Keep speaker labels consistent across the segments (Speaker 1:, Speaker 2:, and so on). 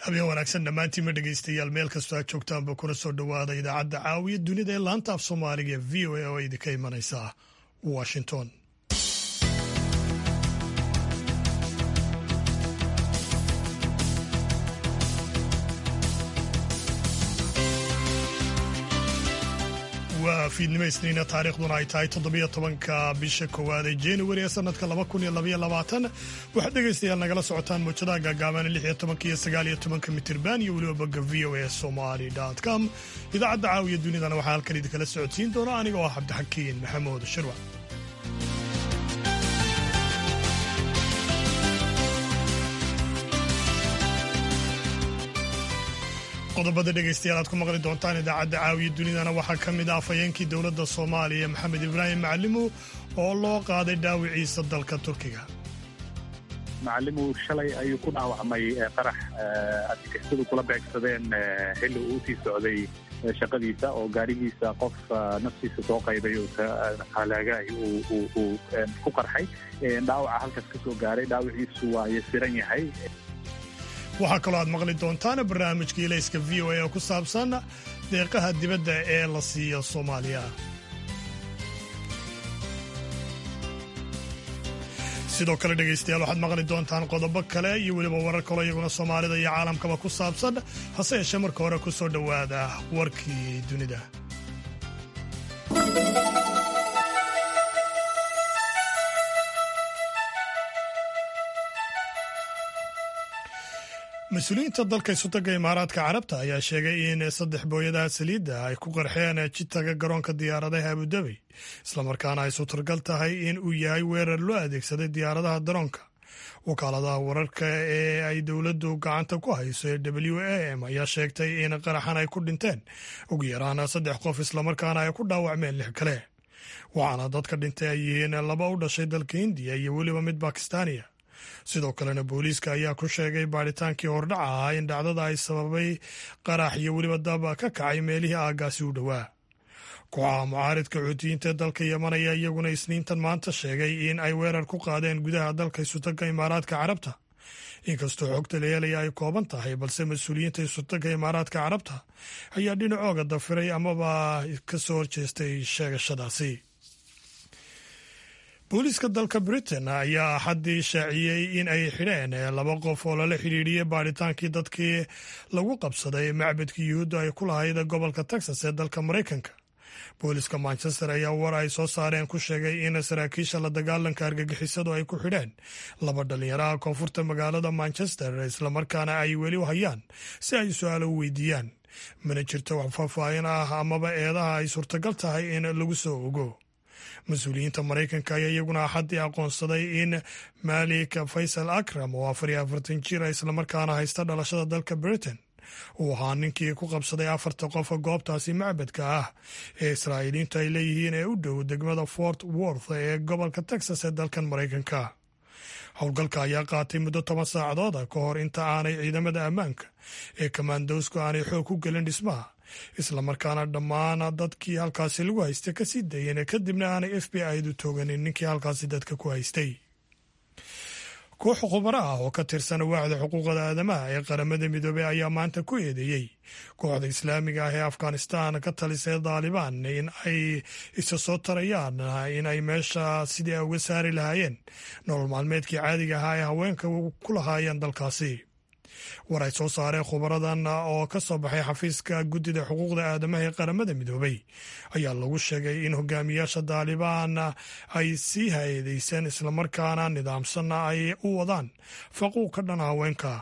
Speaker 1: habeen wanaagsan dhammaantiinma dhegaystayaal meel kastoo aad joogtaanba kuna soo dhowaada idaacadda caawiya dunida ee laanta af soomaaliga ee v o a oo idinka imanaysa washington waa fiidnimo isniina taariikhduna ay tahay toddobiyo tobanka bisha koowaad ee januari ee sanadka laba kun iyo labaiyo labaatan waxaad dhegaystayaal nagala socotaan muujadaha gaagaaban lix iyo tobanka iyo sagaal iyo tobanka mitirban iyo weliba bogga v o a somali com idaacadda caawiya dunidana waxaa halkan idinkala socodsiin doona aniga oo ah cabdixakiin maxamuud shirwac qodobada dhegaystayaal aad ku maqli doontaan idaacadda caawiya dunidana waxaa ka mid ah afhayeenkii dowladda soomaaliya maxamed ibraahim macalimow oo loo qaaday dhaawiciisa dalka turkiga
Speaker 2: macalimu shalay ayuu ku dhaawacmay qarax adkastadu kula beegsadeen xilli uu usii socday shaqadiisa oo gaarigiisa qof naftiisa soo qaybay halaagaay uu ku qarxay dhaawaca halkaas ka soo gaaray dhaawiciisu waa yasiran yahay
Speaker 1: waxaa kaloo aad maqli doontaan barnaamijka ilayska v o a oo ku saabsan deeqaha dibadda ee la siiyo soomaaliya sidoo kale dhegaystayaal waxaad maqli doontaan qodobo kale iyo weliba warar kaloo iyaguna soomaalida iyo caalamkaba ku saabsan hase yeeshee marka hore ku soo dhowaada warkii dunida mas-uuliyiinta dalka isutaga imaaraadka carabta ayaa sheegay in saddex booyadaha saliidda ay ku qarxeen jitaga garoonka diyaaradaha abudabi islamarkaana ay suturgal tahay in uu yahay weerar loo adeegsaday diyaaradaha daroonka wakaaladaha wararka ee ay dowladdu gacanta ku hayso ee w a m ayaa sheegtay in qaraxan ay ku dhinteen ugu yaraan saddex qof islamarkaana ay ku dhaawacmeen lix kale waxaana dadka dhintay ay yihiin laba u dhashay dalka hindiya iyo weliba mid bakistaaniya sidoo kalena booliiska ayaa ku sheegay baadhitaankii hordhaca ahaa in dhacdada ay sababay qarax iyo weliba dab ka kacay meelihii aaggaasi u dhowaa kooxaha mucaaridka xuutiyiinta ee dalka yeman ayaa iyaguna isniintan maanta sheegay in ay weerar ku qaadeen gudaha dalka isutaga imaaraadka carabta inkastoo xogta la helaya ay kooban tahay balse mas-uuliyiinta isutaga imaaraadka carabta ayaa dhinacooga dafiray amaba ka soo horjeestay sheegashadaasi booliiska dalka britain ayaa axaddii shaaciyey in ay xidheen laba qof oo lala xidhiidhiyey baadhitaankii dadkii lagu qabsaday macbadkii yuhuudda ay ku lahayd gobolka texas ee dalka maraykanka booliiska manchester ayaa war ay soo saareen ku sheegay in saraakiisha la dagaalanka argagixisadu ay ku xidheen laba dhallinyaraha koonfurta magaalada manchester islamarkaana ay weli hayaan si ay su-aalo u weydiiyaan mana jirto wax faahfaahin ah amaba eedaha ay suurtagal tahay in lagu soo ogo mas-uuliyiinta maraykanka ayaa iyaguna axaddii aqoonsaday in malik faysal akram oo afar iyo afartan jir islamarkaana haysta dhalashada dalka britain uu ahaa ninkii ku qabsaday afarta qofa goobtaasi macbadka ah ee israa'iiliintu ay leeyihiin ee u dhow degmada fort worth ee gobolka texas ee dalkan maraykanka howlgalka ayaa qaatay muddo toban saacadooda ka hor inta aanay ciidamada ammaanka ee kamaandowsku aanay xoog ku gelin dhismaha islamarkaana dhammaan dadkii halkaasi lagu haystay kasii dayeen kadibna aanay f b i-du tooganin ninkii halkaasi dadka ku haystay koox khubaro ah oo ka tirsan waaxda xuquuqda aadamaha ee qaramada midoobey ayaa maanta ku eedeeyey kooxda islaamiga ah ee afghanistan ka talisay daalibaan in ay isa soo tarayaan in ay meesha sidii ay uga saari lahaayeen nolol maalmeedkii caadiga ahaa ee haweenka ku lahaayeen dalkaasi war ay soo saareen khubaradan oo ka soo baxay xafiiska guddida xuquuqda aadamaha ee qaramada midoobey ayaa lagu sheegay in hogaamiyaasha daalibaan ay sii hay-adeyseen islamarkaana nidaamsanna ay u wadaan faquuq ka dhan haweenka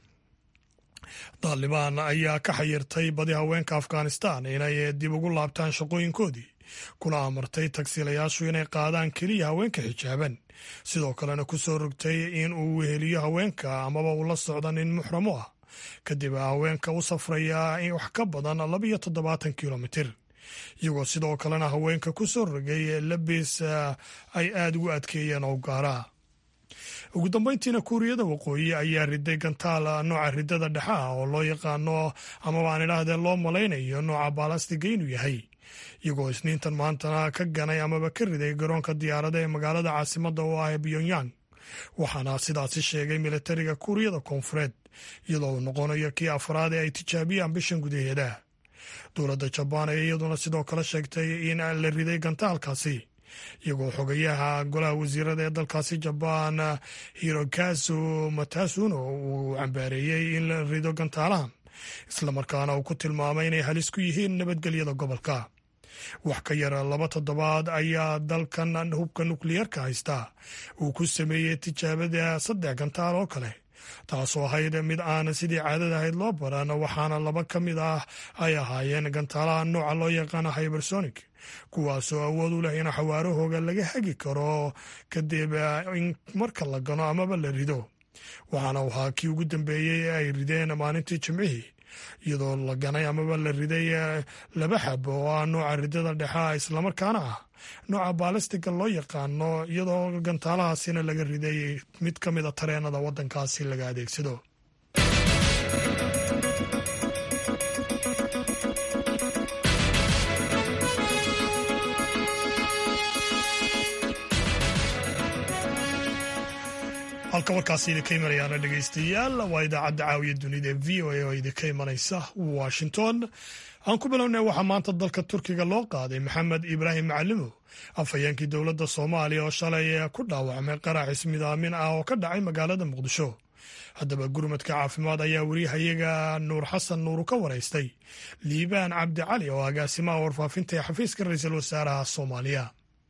Speaker 1: daalibaan ayaa ka xayirtay badi haweenka afghanistan inay dib ugu laabtaan shaqooyinkoodii kuna amartay tagsiilayaashu inay qaadaan keliya haweenka xijaaban sidoo kalena ku soo rogtay in uu weheliyo haweenka amaba uu la socda nin muxramo ah kadib haweenka u safraya wax ka badan labiyo toddobaatan kilomitir iyagoo sidoo kalena haweenka ku soo rogay labis ay aada ugu adkeeyeen oo gaara ugu dambeyntiina kuuriyada waqooyi ayaa riday gantaal nooca ridada dhexe ah oo loo yaqaano amaba aan idhaahdee loo malaynayo nooca baalastiga inuu yahay iyagoo isniintan maantana ka ganay amaba ka riday garoonka diyaarada ee magaalada caasimadda oo ah pyongyang waxaana sidaasi sheegay militariga kuuriyada koonfureed iyadoo uu noqonayo kii afraad ee ay tijaabiyaan bishan gudaheeda dowladda jabaan ayaa iyaduna sidoo kale sheegtay in la riday gantaalkaasi iyagoo xogayaha golaha wasiirada ee dalkaasi jabaan hirokasu matasuno uu cambaareeyey in la rido gantaalahan islamarkaana uu ku tilmaamay inay halis ku yihiin nabadgelyada gobolka wax ka yara laba toddobaad ayaa dalkan hubka nukliyeerka haysta uu ku sameeyey tijaabada saddex gantaal oo kale taasoo ahayd mid aan sidii caadada ahayd loo baran waxaana laba ka mid ah ay ahaayeen gantaalaha nooca loo yaqaana hybersonic kuwaasoo awood u leh in xawaarahooga laga hagi karo kadib in marka la gano amaba la rido waxaana ahaa kii ugu dambeeyey ee ay rideen maalintii jimcihii iyadoo la ganay amaba la riday laba xab oo ah nooca ridada dhexa islamarkaana ah nooca baalistiga loo yaqaano iyadoo gantaalahaasina laga riday mid ka mid a tareenada waddankaasi laga adeegsado halka warkaasi idinka imanayaana dhegeystayaal waa idaacadda caawiya dunida ee v o a oo idinka imanaysa washington aan ku bilownay waxaa maanta dalka turkiga loo qaaday maxamed ibraahim macalimo afhayeenkii dowladda soomaaliya oo shalay ku dhaawacmay qarax ismidaamin ah oo ka dhacay magaalada muqdisho haddaba gurmadka caafimaad ayaa weriyahayaga nuur xasan nuuru ka waraystay liibaan cabdi cali oo agaasimaha warfaafinta ee xafiiska ra-iisul wasaaraha soomaaliya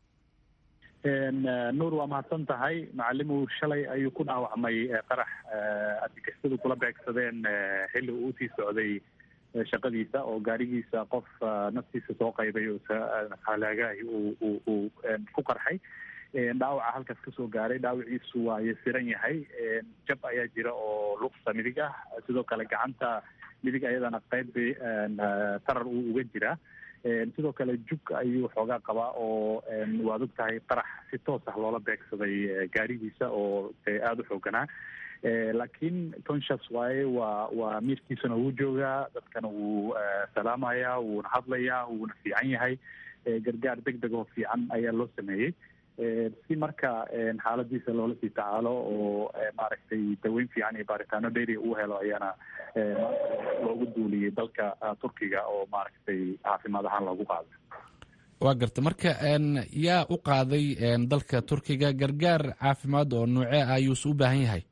Speaker 2: nuur waa mahadsan tahay macalimu shalay ayuu ku dhaawacmay qarax argagixisadu kula beegsadeen xilli uu usii socday shaqadiisa oo gaarigiisa qof naftiisa soo qaybay halaagahi uu ku qarxay dhaawaca halkaas kasoo gaaray dhaawiciisu waa yasiran yahay jab ayaa jira oo luqsa midig ah sidoo kale gacanta midig ayadana qayb tarar uu uga jiraa sidoo kale jug ayuu xoogaa qabaa oo waad og tahay qarax si toos ah loola beegsaday gaarigiisa oo aada u xooganaa laakiin conscious waaye waa waa miirkiisana wuu joogaa dadkana wuu salaamayaa wuuna hadlayaa wuuna fiican yahay gargaar deg deg oo fiican ayaa loo sameeyey si marka xaaladiisa loola sii tacaalo oo maaragtay daweyn fiican iyo baaritaano dheeri uu helo ayaana loogu duuliyey dalka turkiga oo maaragtay caafimaad ahaan loogu qaaday
Speaker 3: waa garta marka yaa u qaaday dalka turkiga gargaar caafimaad oo noocee ah ayuuse u baahan yahay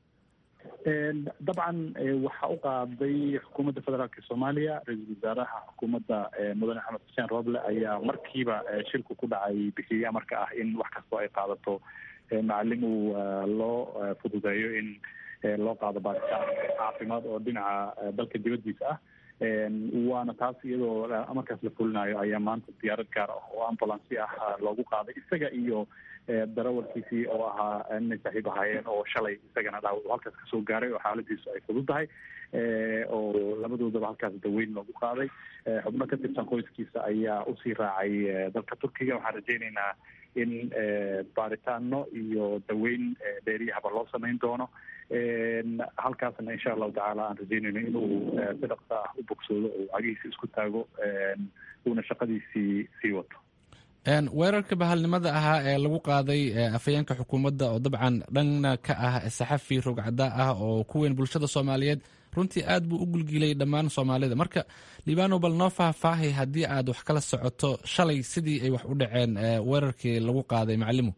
Speaker 2: dabcan waxaa u qaaday xukuumadda federaalka soomaaliya ra-iisul wasaaraha xukuumadda mudane axmed xuseen roble ayaa markiiba shilku ku dhacay bixiyey amarka ah in wax kastoo ay qaadato macalin uu loo fududeeyo in loo qaado baaritaan caafimaad oo dhinaca dalka dibaddiisa ah waana taas iyadoo amarkaas la fulinayo ayaa maanta diyaarad gaar ah oo ambulancy ah loogu qaaday isaga iyo darawalkiisii oo ahaa inay saaxiib ahaayeen oo shalay isagana dhaawac uu halkaas kasoo gaaray oo xaaladiisu ay fudud tahay oo labadoodaba halkaas daweyn loogu qaaday xubno ka tirsan qoyskiisa ayaa usii raacay dalka turkiga waxaan rajaynaynaa in baaritaano iyo daweyn dheeriyahaba loo samayn doono halkaasna insha allahu tacaala aan rajaynayno inuu si dhaqsa ah u bogsoodo oo cagihiisa isku taago uuna shaqadiisii sii wato
Speaker 3: weerarka bahalnimada ahaa ee lagu qaaday afhayeenka xukuumadda oo dabcan dhanna ka ah saxafi rogcada ah oo ku weyn bulshada soomaaliyeed runtii aad buu u gulgilay dhammaan soomaalida marka libano bal noo faahfaahay haddii aad wax kala socoto shalay sidii ay wax u dhaceen weerarkii lagu qaaday macalimu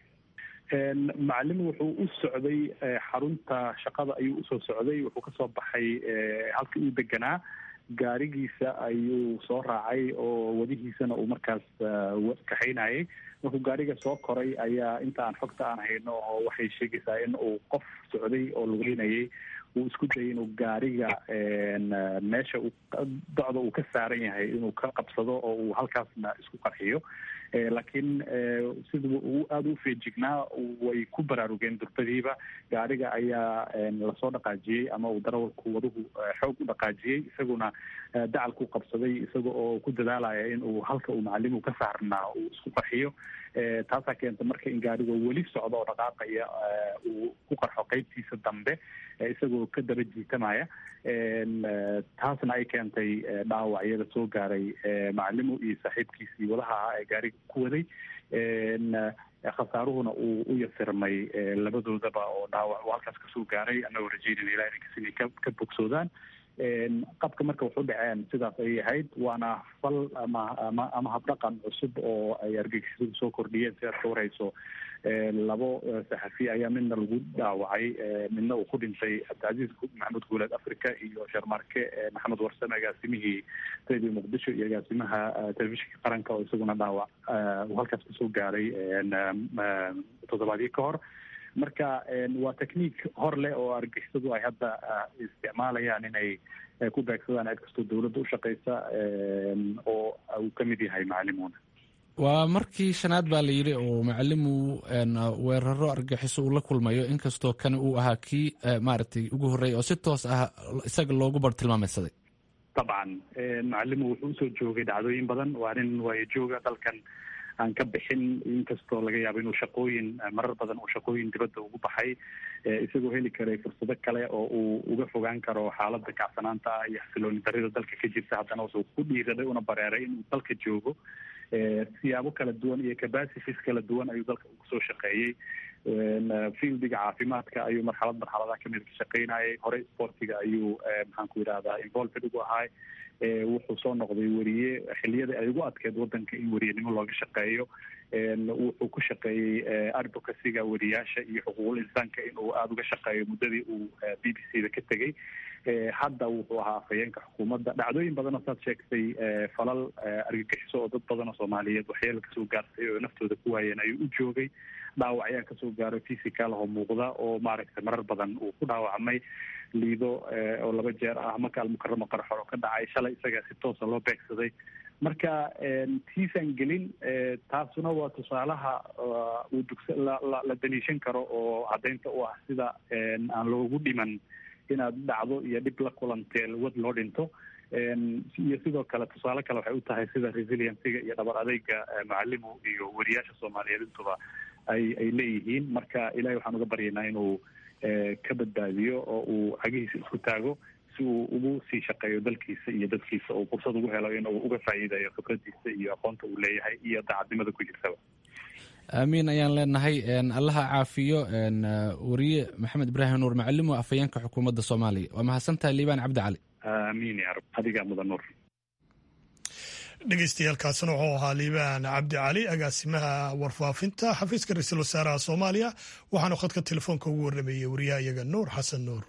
Speaker 2: macalimu wuxuu u socday xarunta shaqada ayuu usoo socday wuxuu kasoo baxay halkii uu deganaa gaarigiisa ayuu soo raacay oo wadihiisana uu markaas kaxaynayay markuu gaariga soo koray ayaa inta aan xogta aan hayno oo waxay sheegaysaa in uu qof socday oo lugeynayay uu isku dayay inuu gaariga meesha docda uu ka saaran yahay inuu ka qabsado oo uu halkaasna isku qarxiyo laakiin sida uu aada u feejignaa way ku baraarugeen durbadiiba gaariga ayaa lasoo dhaqaajiyey ama uu darawalku waduhu xoog u dhaqaajiyey isaguna dacalku qabsaday isaga oo ku dadaalaya in uu halka uu macalimu ka saarnaa uu isku qarxiyo taasaa keenta marka in gaariga weli socdo oo dhaqaaqaya uu ku qarxo qeybtiisa dambe isagoo ka daba jiitamaya taasna ay keentay dhaawacyada soo gaaray macalimu iyo saaxiibkiisii wadaha ahaa ee gaariga ku waday khasaaruhuna uu u yasirmay labadoodaba oo dhaawac uu halkaas kasoo gaaray annagoo rajeynayna ilaha inankas inay ka ka bogsoodaan qabka marka waxu dhaceen sidaas ayay ahayd waana fal ama ama ama habdhaqan cusub oo ay argagixisadu soo kordhiyeen si aad ka warhayso labo saxafi ayaa midna lagu dhaawacay midna uu ku dhintay cabdicasiis maxamed guuleed africa iyo sharmarke maxamed warsame agaasimihii radio muqdisho iyo agaasimaha telefishinka qaranka oo isaguna dhaawac uu halkaas kasoo gaaray toddobaadyo ka hor marka waa technique hor leh oo argixisadu ay hadda isticmaalayaan inay ku beegsadaan cid kastoo dawladda ushaqeysa oo uu kamid yahay macalimuuna
Speaker 3: waa markii shanaad baa la yidhi oo macalimu weeraro argaxiso uu la kulmayo inkastoo kan uu ahaa kii maaragtay ugu horreeyay oo si toos ah isaga loogu bar tilmaameysaday
Speaker 2: dabcan macalimu wuxuu usoo joogay dhacdooyin badan waa nin waayo jooga dalkan aan ka bixin inkastoo laga yaabo inuu shaqooyin marar badan uu shaqooyin dibadda ugu baxay isagoo heli karay fursado kale oo uu uga fogaan karo xaaladda kacsanaanta ah iyo xasilooni darida dalka ka jirta haddana wuxuu ku dhiiraday una bareeray inuu dalka joogo siyaabo kala duwan iyo capacities kala duwan ayuu dalka ugu soo shaqeeyey fieldiga caafimaadka ayuu marxalad marxaladaha kamid ka shaqeynayay hore sportiga ayuu maxaan ku yidhahdaa involved ugu ahay wuxuu soo noqday weriye xiliyada ay ugu adkeed wadanka in weriyenimo looga shaqeeyo wuxuu ku shaqeeyey advocacyga weriyaasha iyo xuquuqul insaanka inuu aada uga shaqeeyo muddadii uu b b c da ka tegey hadda wuxuu ahaa afhayeenka xukuumadda dhacdooyin badanoo saad sheegtay falal argagixiso oo dad badan oo soomaaliyeed waxyeelo kasoo gaartay oo naftooda ku waayeen ayuu u joogay dhaawac ayaa kasoo gaaray physical oo muuqda oo maaragtay marar badan uu ku dhaawacmay liido oo laba jeer ah maka almukaramo qarxor oo ka dhacay shalay isaga si toosa loo beegsaday marka tiisan gelin taasuna waa tusaalaha uu dugsa la daliishan karo oo caddaynta u ah sida aan loogu dhiman inaad dhacdo iyo dhib la kulantee wad loo dhinto iyo sidoo kale tusaale kale waxay u tahay sida resiliencyga iyo dhabar adeyga macalimu iyo weriyaasha soomaaliyeed intuba ay ay leeyihiin marka ilahay waxaan uga baryaynaa inuu ka badbaadiyo oo uu cagihiisa isku taago si uu ugu sii shaqeeyo dalkiisa iyo dadkiisa oo fursad ugu helo inuu uga faa'iidayo khibradiisa iyo aqoonta uu leeyahay iyo daacadnimada ku jirtaba
Speaker 3: aamiin ayaan leenahay allaha caafiyo weriye maxamed ibraahim nuur macalimo afhayeenka xukuumadda soomaaliya waa mahadsantahay liibaan cabdi cali
Speaker 2: aamiin ya rab adigaa mudan nuur
Speaker 1: dhegeystayaaalkaasina wuxuu ahaa liibaan cabdi cali agaasimaha warfaafinta xafiiska ra-iisul wasaaraha soomaaliya waxaanu khadka telefoonka ugu warrameeyey wariyaha iyaga nuur xasan nuur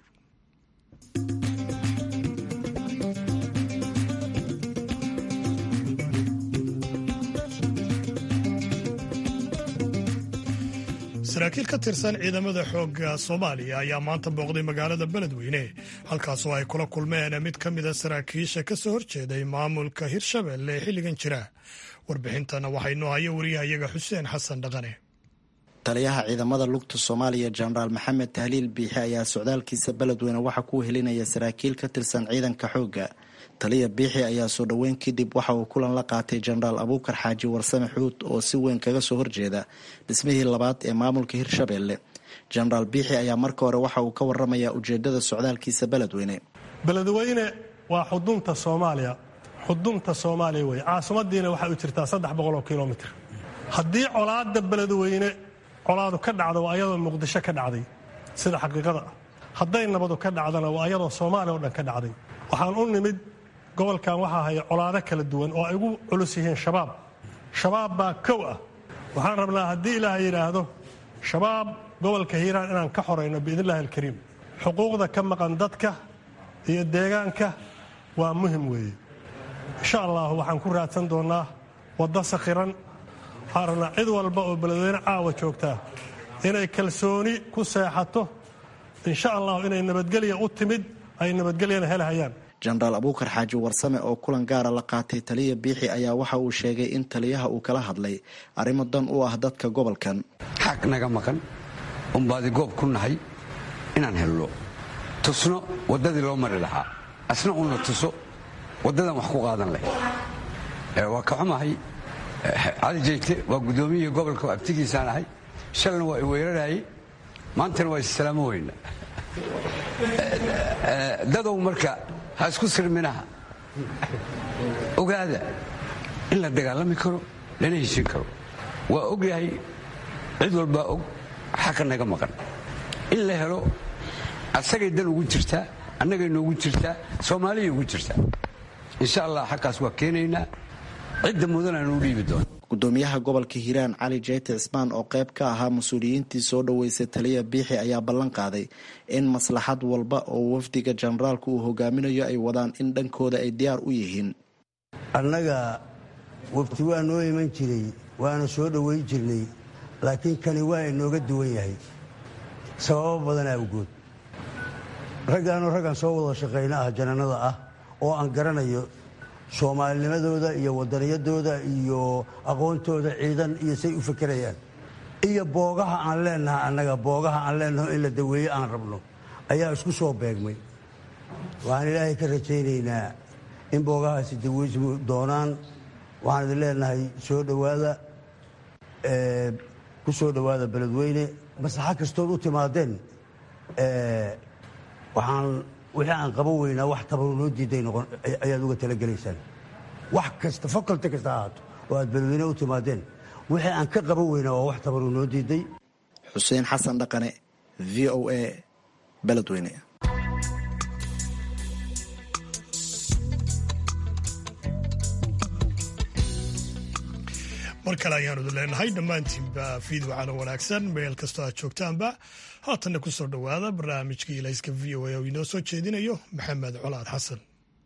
Speaker 1: saraakiil ka tirsan ciidamada xoogga soomaaliya ayaa maanta booqday magaalada beledweyne halkaasoo ay kula kulmeen mid ka mida saraakiisha ka soo horjeeday maamulka hirshabelle ee xilligan jira warbixintana waxaa inoo haya wariyahayaga xuseen xasan dhaqane
Speaker 4: taliyaha ciidamada lugta soomaaliya jenaraal maxamed tahliil biixi ayaa socdaalkiisa beledweyne waxaa ku helinaya saraakiil ka tirsan ciidanka xoogga taliya biixi ayaa soo dhoweyn kadib waxa uu kulan la qaatay jenaraal abuukar xaaji warsame xuud oo si weyn kaga soo horjeeda dhismihii labaad ee maamulka hirshabelle jenaraal biixi ayaa marka hore waxa uu ka waramayaa ujeedada socdaalkiisa beledweyne
Speaker 5: beledweyne waa xudunta soomaaliya xudunta soomaaliya wey caasimadiina waxay u jirtaa saddex boqoloo kilomitr haddii colaada beledweyne colaadu ka dhacdo waa ayadoo muqdisho ka dhacday sida xaqiiqada ah hadday nabadu ka dhacdana waa ayadoo soomaaliya oo dhan ka dhacday waxaan u nimid gobolkan waxaa haya colaado kala duwan oo ay ugu culus yihiin shabaab shabaab baa kow ah waxaan rabnaa haddii ilaaha yidhaahdo shabaab gobolka hiiraan inaan ka xorayno biidnillahi alkariim xuquuqda ka maqan dadka iyo deegaanka waa muhim weeye insha allah waxaan ku raadsan doonnaa waddo sakhiran waxaan rabnaa cid walba oo beledweyne caawa joogtaa inay kalsooni ku seexato insha allahu inay nabadgelya u timid ay nabadgelyana helhayaan
Speaker 4: jenaraal abuukar xaaji warsame oo kulan gaara la qaatay taliya biixi ayaa waxa uu sheegay in taliyaha uu kala hadlay arrimo dan u ah dadka gobolkan
Speaker 6: xaq naga maqan unbaadi goob ku nahay inaan hello tusno waddadii loo mari lahaa asna una tuso waddadan wax ku qaadan leh waa ka xumahay cali jeyte waa guddoomiyihii gobolka abtigiisaan ahay shalna waa i weerarayay maantana waa issalaamo weyna dadow marka ha isku sirminaha ogaada in la dagaalami karo lana heshin karo waa ogyahay cid walbaa og xaqa naga maqan in la helo asagay dan ugu jirtaa annagay noogu jirtaa soomaaliyay ugu jirtaa insha allah xaqaas waa keenaynaa cidda mudan aan u dhiibi doona
Speaker 4: gudoomiyaha gobolka hiiraan cali jeyte cismaan oo qayb ka ahaa mas-uuliyiintii soo dhoweysay taliya biixi ayaa ballan qaaday in maslaxad walba oo wafdiga jenaraalku uu hogaaminayo ay wadaan in dhankooda ay diyaar u yihiin
Speaker 7: annaga wafti waa noo iman jiray waana soo dhoweyn jirnay laakiin kani waa inooga duwan yahay sababo badan awgood raggaanu raggan soo wada shaqayna ah janannada ah oo aan garanayo soomaalinimadooda iyo wadaniyadooda iyo aqoontooda ciidan iyo say u fakerayaan iyo boogaha aan leenaha annaga boogaha aan leenaho in la daweeye aan rabno ayaa isku soo beegmay waxaan ilaahay ka rajaynaynaa in boogahaasi daweysmu doonaan waxaan idin leenahay soo dhowaada ku soo dhowaada beledweyne maslaxa kastood u timaadeen waxaan wixii aan qaban weynaa wax tabaru noo diiday noqon ayaad uga talagelaysaan wax kasta faculty kasta ahaato oo aad beledweyne u timaadeen wixii aan ka qaban weynaa waa wax tabaru noo diiday
Speaker 4: xuseen xasan dhaqane v o a beledweyne
Speaker 1: mar kale ayaanu idin leenahay dhammaantiinba fiidwacana wanaagsan meel kastoo aad joogtaanba haatanna ku soo dhowaada barnaamijkii ilayska v o a oo inoo soo jeedinayo maxamed colaad xasan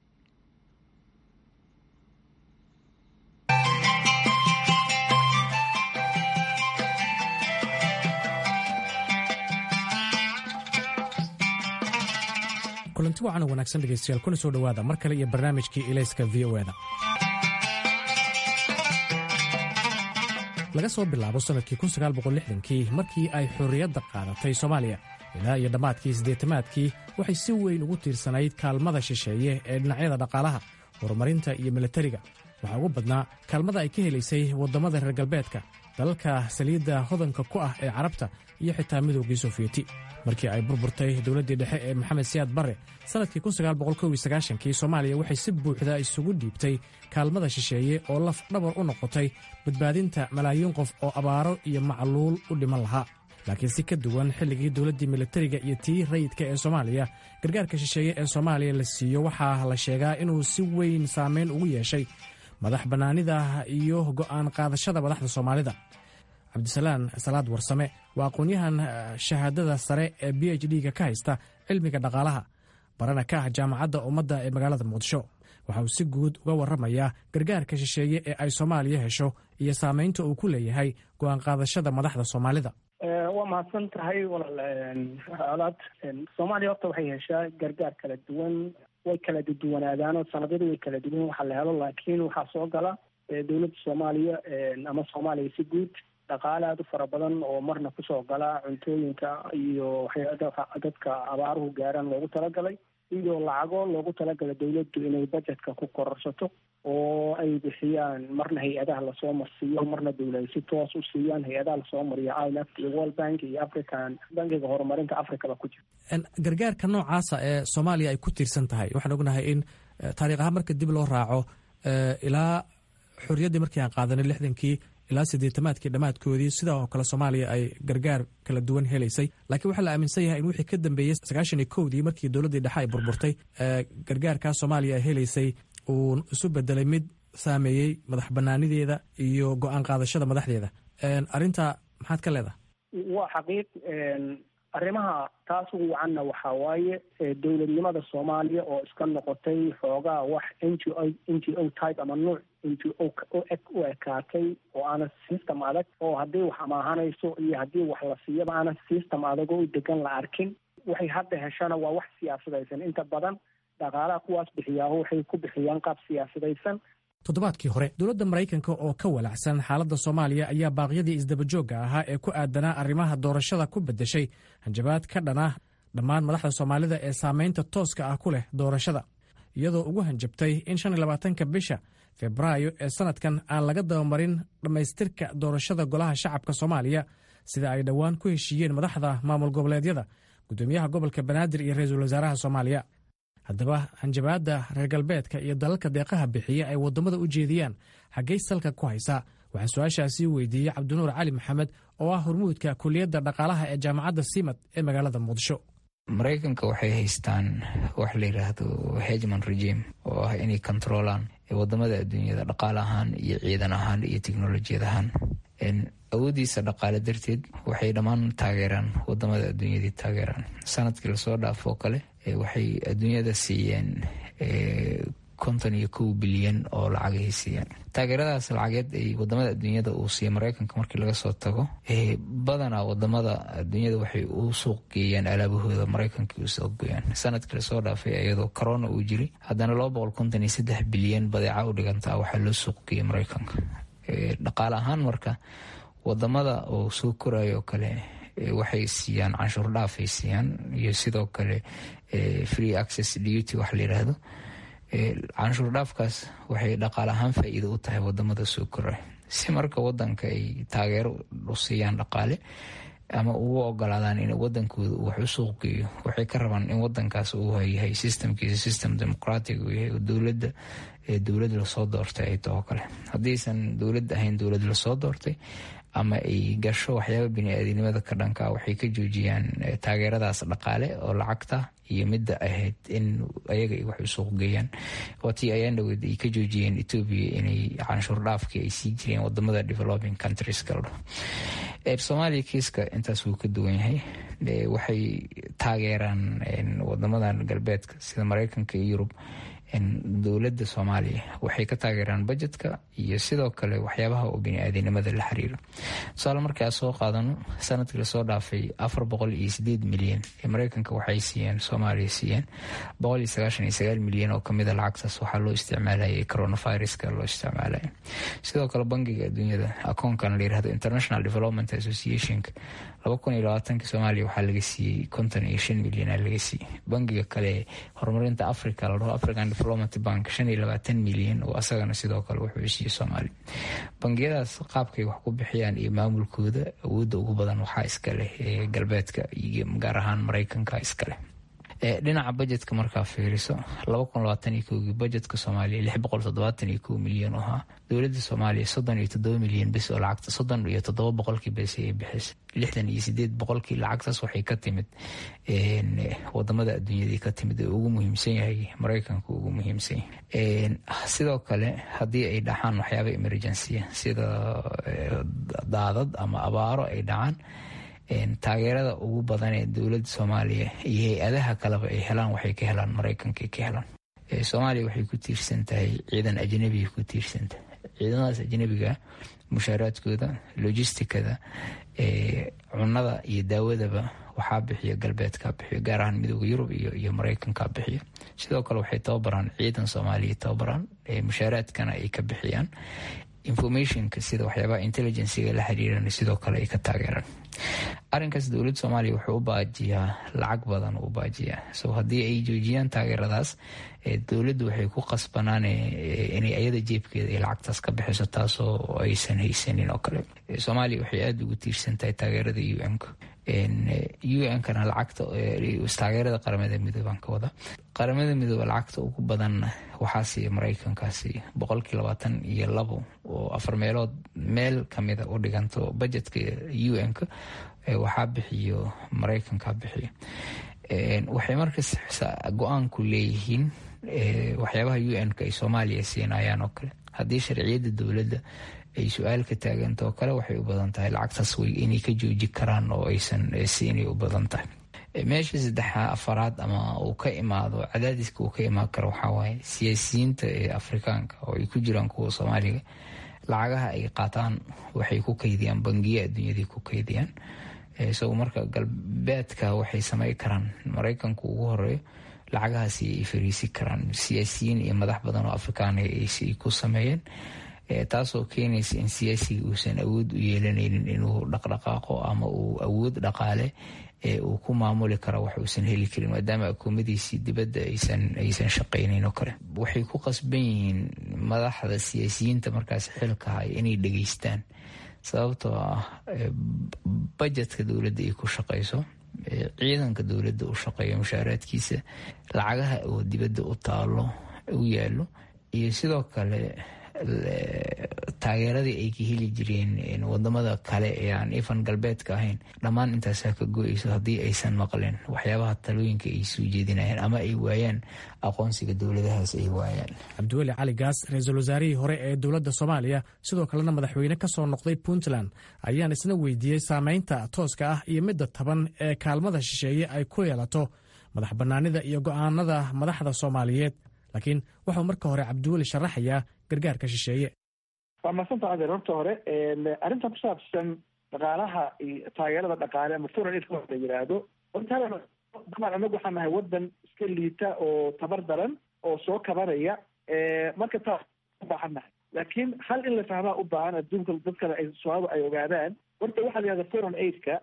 Speaker 8: kulanti wacan wanaagsan dhegeystayaal kuna soo dhowaada mar kale iyo barnaamijkii ilayska v o eda laga soo bilaabo sannadkii kii markii ay xorriyadda qaadatay soomaaliya ilaa iyo dhammaadkii siddeetamaadkii waxay si weyn ugu tiirsanayd kaalmada shisheeye ee dhinacyada dhaqaalaha horumarinta iyo milatariga waxaa ugu badnaa kaalmada ay ka helaysay waddammada reer galbeedka dalalka saliidda hodanka ku ah ee carabta iyo xitaa midoogii sofiyeeti markii ay burburtay dowladdii dhexe ee maxamed siyaad barre sannadkii kii soomaaliya waxay si buuxda isugu dhiibtay kaalmada shisheeye oo laf dhabar u noqotay badbaadinta malaayiin qof oo abaaro iyo macluul u dhiman lahaa laakiin si ka duwan xilligii dowladdii militariga iyo tii rayidka ee soomaaliya gargaarka shisheeye ee soomaaliya la siiyo waxaa la sheegaa inuu si weyn saamayn ugu yeeshay madax bannaanida iyo go'aan qaadashada madaxda soomaalida cabdisalaan salaad warsame waa aqoon-yahan shahaadada sare ee b h d-ga ka haysta cilmiga dhaqaalaha barana ka ah jaamacadda ummadda ee magaalada muqdisho waxa uu si guud uga warramayaa gargaarka shisheeye ee ay soomaaliya hesho iyo saamaynta uu ku leeyahay go'aan qaadashada madaxda soomaalida
Speaker 9: waa mahadsan tahay walaal alaad soomaaliya horta waxay heshaa gargaar kala duwan way kala duwanaadaanoo sanadyadu way kala duwan waxa la helo laakiin waxaa soo gala dowladda soomaaliya ama soomaaliya si guud dhaqaale aada u fara badan oo marna kusoo gala cuntooyinka iyo dadka abaaruhu gaaraan loogu talagalay iyo lacago loogu talagalay dowladdu inay budgetka ku kororsato oo ay bixiyaan marna hay-adaha lasoo marsiiyo marna dowlada si toos u siiyaan hay-adaha lasoo mariyo i m f iyo world bank iyo african bankiga horumarinta africaba ku jira
Speaker 8: gargaarka noocaasa ee soomaaliya ay ku tiirsan tahay waxaan ognahay in taariikh ahaan marka dib loo raaco ilaa xorriyaddii markii aan qaadanay lixdankii ilaa siddeetamaadkii dhammaadkoodii sidaa oo kale soomaaliya ay gargaar kala duwan helaysay laakiin waxaa la aaminsan yahay in wixii ka dambeeyey sagaashan iyo kowdii markii dowladdii dhexe ay burburtay gargaarkaa soomaaliya ay helaysay uu isu bedelay mid saameeyey madax bannaanideeda iyo go'aan qaadashada madaxdeeda arrinta maxaad ka leedahay
Speaker 9: waa xaqiiq arrimaha taas ugu wacanna waxaa waaye dowladnimada soomaaliya oo iska noqotay xoogaa wax n g o n g o type ama nuuc n g o u ekaatay oo aana system adag oo haddii wax amaahanayso iyo haddii wax la siiyaba aana system adagoo u degan la arkin waxay hadda heshana waa wax siyaasadaysan inta badan dhaqaalaha kuwaas bixiyaaho waxay ku bixiyaan qaab siyaasadaysan
Speaker 8: toddobaadkii hore dowladda maraykanka oo ka walacsan xaaladda soomaaliya ayaa baaqyadii isdabajoogga ahaa ee ku aadanaa arrimaha doorashada ku beddeshay hanjabaad ka dhana dhammaan madaxda soomaalida ee saamaynta tooska ah ku leh doorashada iyadoo ugu hanjabtay in shan iyo labaatanka bisha febraayo ee sannadkan aan laga dabamarin dhammaystirka doorashada golaha shacabka soomaaliya sida ay dhowaan ku heshiiyeen madaxda maamul goboleedyada guddoomiyaha gobolka banaadir iyo ra-iisul wasaaraha soomaaliya haddaba hanjabaadda reer galbeedka iyo dalalka deeqaha bixiya ay waddamada u jeediyaan xaggay salka ku haysaa waxaan su-aashaasi weydiiyey cabdinuur cali maxamed oo ah hormuudka kuliyadda dhaqaalaha ee jaamacadda simad ee magaalada muqdisho
Speaker 10: maraykanka waxay haystaan wax la yidhaahdo hegman regime oo ah inay kontroolaan wadamada adduunyada dhaqaale ahaan iyo ciidan ahaan iyo teknolojiyad ahaan awoodiisa dhaqaale darteed waxay dhammaan taageeraan wadamada adduunyadii taageeraan sanadkii lasoo dhaafo oo kale waxay adduunyada siiyeen konton iyo kow bilyan oo lacagay siiyeen taageeradaas lacageed ay wadamada adduunyada uu siiya mareykanka markii laga soo tago badanaa wadamada adduunyada waxay u suuq geeyaan alaabahooda mareykanka u suuq geeyaan sanadkii lasoo dhaafay iyadoo corona uu jiray haddana laba boqol konton iyo saddex bilyan badeeca u dhigantaa waxaa loo suuq geeyay mareykanka dhaqaale ahaan marka wadamada oo soo korayo oo kale waxay siiyaan canshuur dhaafay siiyaan iyo sidoo kale free access duty wax la yidhaahdo canshuur dhaafkaas waxay dhaqaale ahaan faa-iido u tahay wadamada soo koraya si marka wadanka ay taageero u siiyaan dhaqaale ama ugu ogolaadaan in wadankooda uu wax u suuq geeyo waxay ka rabaan in wadankaas uu yahay systemkiisa system demoqratic uu yahay dowladda dowlad lasoo doortay ay taho kale haddiisan dowlad ahayn dowlad lasoo doortay ama ay gasho waxyaaba bini-aadinimada ka dhanka waxay ka joojiyaan taageeradaas dhaqaale oo lacagta iyo midda ahayd in ayaga ay wax u suuq geeyaan waatii ayaan dhaweed ay ka joojiyeen etoobiya inay canshuur dhaafkii ay sii jireen wadamada developing countries kala dhaho soomaaliya kiiska intaas wuu ka duwan yahay waxay taageeraan wadamadan galbeedka sida mareykanka iyo yurub dowladda soomaaliya waxay ka taageeraan bajetka iyo sidoo kale waxyaabaha oo bini-aadinimada la xiriiro tusaale markaa soo qaadano sanadkii lasoo dhaafay afar boqol iyo sideed milyan ee mareykanka waxay siiyeen soomaaliya siiyeen boqol iyo sagaashan iyo sagaal milyan oo kamida lacagtaas waxaa loo isticmaalayay coronaviruska loo isticmaalaya sidoo kale bangiga adduunyada akoonkan la yirahdo international development associationka laba kun iyo labaatanka soomaaliya waxaa laga siiyey konton iyo shan milyana laga siiyey bangiga kale horumarinta africa la dhaho african development bank shan iyo labaatan milyan oo asagana sidoo kale wuxuu siiyey soomaaliya bangiyadaas qaabkay wax ku bixiyaan iyo maamulkooda awoodda ugu badan waxaa iskaleh ee galbeedka iyo gaar ahaan mareykanka iskaleh dhinaca bajetka markaa fiiriso laba kun labaatan iyo kowgii bajetka soomaaliya lix boqol toddobaatan iyo kow milyan oo ahaa dowladda soomaaliya soddon iyo toddoba milyan bes oo lacagta soddon iyo toddoba boqolkii bes ay bixisay lixdan iyo sideed boqolkii lacagtaas waxay ka timid wadamada adduunyadii ka timid ee ugu muhiimsan yahay mareykanka ugu muhiimsan yahay sidoo kale haddii ay dhacaan waxyaaba emergency sida daadad ama abaaro ay dhacaan taageerada ugu badan ee dowladda soomaaliya iyo hay-adaha kaleba ay helaan waxay ka helaan mareykanka ka helaan soomaaliya waxay ku tiirsan tahay ciidan ajnabiga ku tiirsan tahay ciidamadaas ajnabiga mushaaraadkooda logistikada cunada iyo daawadaba waxaa bixiya galbeedka bixiyo gaar ahaan midooda yurub iyo mareykanka bixiyo sidoo kale waxay tababaraan ciidan soomaaliya tababaraan mushaaraadkana ay ka bixiyaan informationka sida waxyaabaha intelligenciga la xiriiran sidoo kale ay ka taageeraan arrinkaas dowladda soomaaliya wuxuu u baajiyaa lacag badan u baajiyaa so haddii ay joojiyaan taageeradaas dowladdu waxay ku qasbanaan inay ayada jeebkeeda ay lacagtaas ka bixiso taasoo aysan haysanin oo kale soomaaliya waxay aada ugu tiirsan tahay taageerada u n-ka u n-kana lacagta taageerada qaramada midooban ka wada qaramada midooba lacagta ugu badanna waxaa siiya mareykankaasi boqolkii labaatan iyo labo oo afar meelood meel kamida u dhiganto bajetka u n-ka waxaa bixiyo mareykanka bixiyo waxay markas go-aanku leeyihiin waxyaabaha u n-ka ay soomaaliya siinayaan oo kale haddii sharciyadda dowladda ay su-aal ka taaganta oo kale waxay u badan tahay lacagtaas way inay ka jooji karaan oo aysan siinay u badan tahay meesha saddexa afaraad ama uu ka imaado cadaadiska uu ka imaan karo waxaa waaye siyaasiyiinta ee afrikaanka oo ay ku jiraan kuwa soomaaliga lacagaha ay qaataan waxay ku kaydiyaan bangiya adduunyadii ku kaydiyaan isago marka galbeedka waxay samey karaan mareykanku ugu horeeyo lacagahaasi ay fariisi karaan siyaasiyiin iyo madax badan oo afrikaan ay ku sameeyeen taasoo keenaysa in siyaasiga uusan awood u yeelanaynin inuu dhaqdhaqaaqo ama uu awood dhaqaale ee uu ku maamuli kara wax uusan heli karin maadaama akuumadiisii dibadda aysan shaqaynayn oo kale waxay ku qasban yihiin madaxda siyaasiyiinta markaas xilka haya inay dhegeystaan sababtoo ah bajetka dowladda ay ku shaqayso ciidanka dowladda u shaqeeyo mushaaraadkiisa lacagaha oo dibadda u taalo u yaalo iyo sidoo kale taageeradii ay ka heli jireen wadamada kale ee aan ifan galbeedka ahayn dhammaan intaasaa ka go-eyso haddii aysan maqleen waxyaabaha talooyinka ay soo jeedinayaan ama ay waayaan aqoonsiga dowladahaas ay waayaan
Speaker 8: cabdiweli cali gaas ra-iisul wasaarihii hore ee dowladda soomaaliya sidoo kalena madaxweyne ka soo noqday puntland ayaan isna weydiiyey saameynta tooska ah iyo midda taban ee kaalmada shisheeye ay ku yeelato madax bannaanida iyo go'aanada madaxda soomaaliyeed laakiin wuxuu marka hore cabdiweli sharaxayaa gargaarka shisheeye
Speaker 11: waa madsanta adeer horta hore arrintan ku saabsan dhaqaalaha iyo taageerada dhaqaale ama foreign aid la yidhaahdo horta daban anagu waxaan nahay wadan iska liita oo tabar daran oo soo kabanaya marka taa ubaahan nahay laakiin hal in la fahmaa u baahan adduunka dadkana ay soomaalida ay ogaadaan horta waxaa la yihahda foreign aidka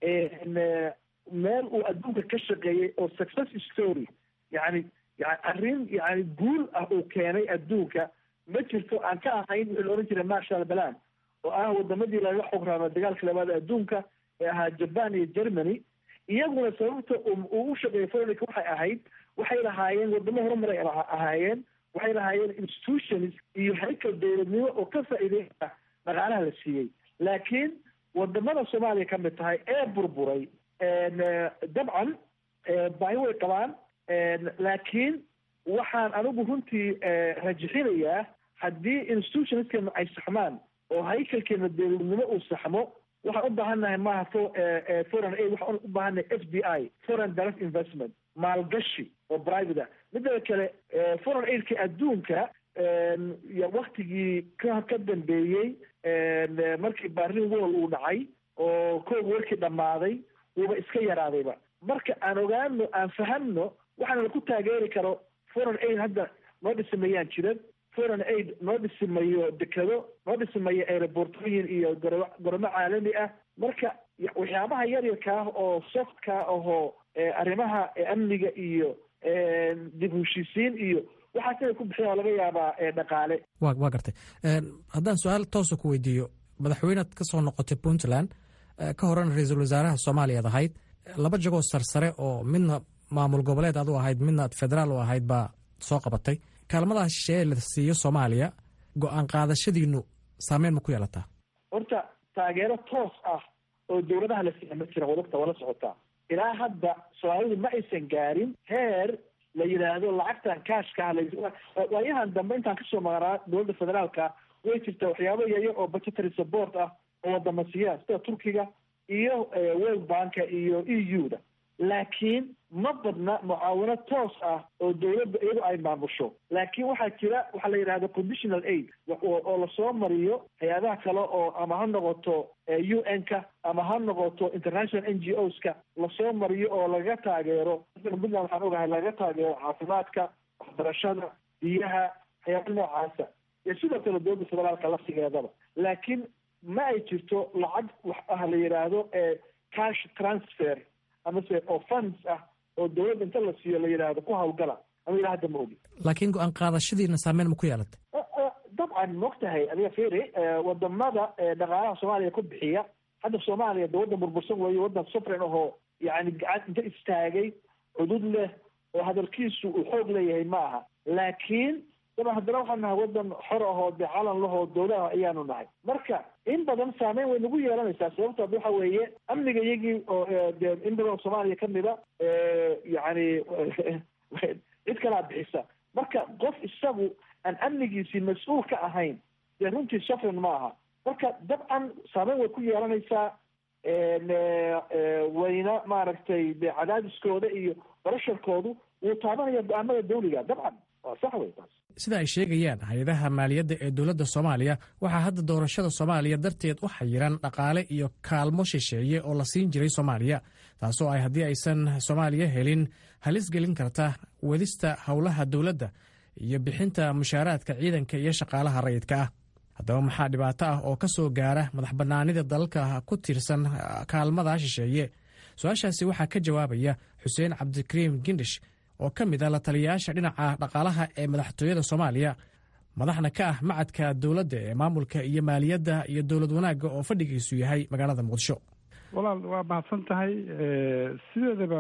Speaker 11: meel uu adduunka ka shaqeeyey oo success story yani yani arrin yani guul ah uu keenay adduunka ma jirto aan ka ahayn wixii la ohan jiray marshal balan oo ah wadamadii laga xograamo dagaalka labaad adduunka ee ahaa japan iyo germany iyaguna sababta uu u shaqeeyay foreign waxay ahayd waxay lahaayeen wadamo horumaray ahaayeen waxay lahaayeen institutions iyo haykal dowladnimo oo ka faa'iideyna dhaqaalaha la siiyey laakiin wadamada soomaaliya ka mid tahay ee burburay dabcan baahi way qabaan laakiin waxaan anigu runtii rajixinayaa haddii institutionskeenna ay saxmaan oo haykalkeena dowladnimo uu saxmo waxaan u baahannahay maaha foreign aid waxaan u baahannahay f d i foreign direct investment maalgashi oo private ah midda kale foreign aidka adduunka waktigii ka ka dambeeyey markii barlin wall uu dhacay oo koog warkii dhammaaday wuuba iska yaraadayba marka aan ogaano aan fahamno waxaana ku taageeri karo foreign aid hadda noo dhisimayaan jiran foreign aid noo dhisimayo dekado noo dhisimayo aerobortooyin iyo goramo caalami ah marka waxyaabaha yaryarka ah oo softka ahoo arrimaha amniga iyo dib heshiisiin iyo waxaas inay ku bixiyaan oo laga yaabaa dhaqaale
Speaker 8: wa waa gartay haddaan su-aal toosa ku weydiiyo madaxweynead ka soo noqotay puntland ka horena ra-iisul wasaaraha soomaaliyaad ahayd laba jagoo sarsare oo midna maamul goboleed aad u ahayd midna ad federaal u ahayd baa soo qabatay kaalmadaha shisheeye la siiyo soomaaliya go-aan qaadashadiinu saameyn ma ku yeelataa
Speaker 11: horta taageero toos ah oo dowladaha la siiya ma jira wadagta wala socotaa ilaa hadda soomaalidu ma aysan gaarin heer la yidhaahdo lacagtan kaashka waayahan dambe intaan kasoo maqnaa dowladda federaalka way jirta waxyaabo yayo oo budgetary support ah oo wadama siiyaan sida turkiga iyo world banka iyo e u da laakiin ma badna mucaawino toos ah oo dowladda iyadu ay maamusho laakiin waxaa jira waxaa la yidhahda conditional aid oo lasoo mariyo hay-adaha kale oo ama ha noqoto u n ka ama ha noqoto international n g o s ka lasoo mariyo oo lagaga taageero puntland waxaan ogahay lagaga taageero caafimaadka waxbarashada biyaha waxyaaba noocaasa iyo sidoo kale dowladda federaalka laftigeedaba laakiin ma ay jirto lacag wax ah la yidhaahdo cash transfer amase oo funds ah oo dowladda inta la siiyo la yidhaahdo ku hawlgala ama ilaa hadda ma ogi
Speaker 8: laakiin go-aan qaadashadiina saameyn ma ku yeelatay
Speaker 11: dabcan maogtahay adiga feri wadamada dhaqaalaha soomaaliya ku bixiya hadda soomaaliya de waddan burbursan weeye waddan sufren ahoo yani gacan inta istaagay cudud leh oo hadalkiisu uu xoog leeyahay ma aha laakiin daba haddana waxaan nahay waddan xor ahoo de calan lahoo dowlaha ayaanu nahay marka in badan saameyn way nagu yeelanaysaa sababtood waxa weeye amniga iyagii oo de in badan oo soomaaliya kamida yani cid kalaa bixisa marka qof isagu aan amnigiisii mas-uul ka ahayn dee runtii sufren ma aha marka dabcan saameyn way ku yeelanaysaa wayna maaragtay de cadaadiskooda iyo barasharkoodu wuu taabanaya go-aamada dawliga dabcan waa sax wey taas
Speaker 8: sida ay sheegayaan hay-adaha maaliyadda ee dowladda soomaaliya waxaa hadda doorashada soomaaliya darteed u xayiran dhaqaale iyo kaalmo shisheeye oo la siin jiray soomaaliya taasoo ay haddii aysan soomaaliya helin halis gelin karta wadista howlaha dowladda iyo bixinta mushaaraadka ciidanka iyo shaqaalaha rayidka ah haddaba maxaa dhibaato ah oo ka soo gaara madax bannaanida dalalka ku tiirsan kaalmada shisheeye su-aashaasi waxaa ka jawaabaya xuseen cabdikariim gindish oo ka mid a la taliyayaasha dhinaca dhaqaalaha ee madaxtooyada soomaaliya madaxna ka ah macadka dowladda ee maamulka iyo maaliyadda iyo dowlad wanaagga oo fadhigiisu yahay magaalada muqdisho
Speaker 12: walaal waa mahadsan tahay sideedaba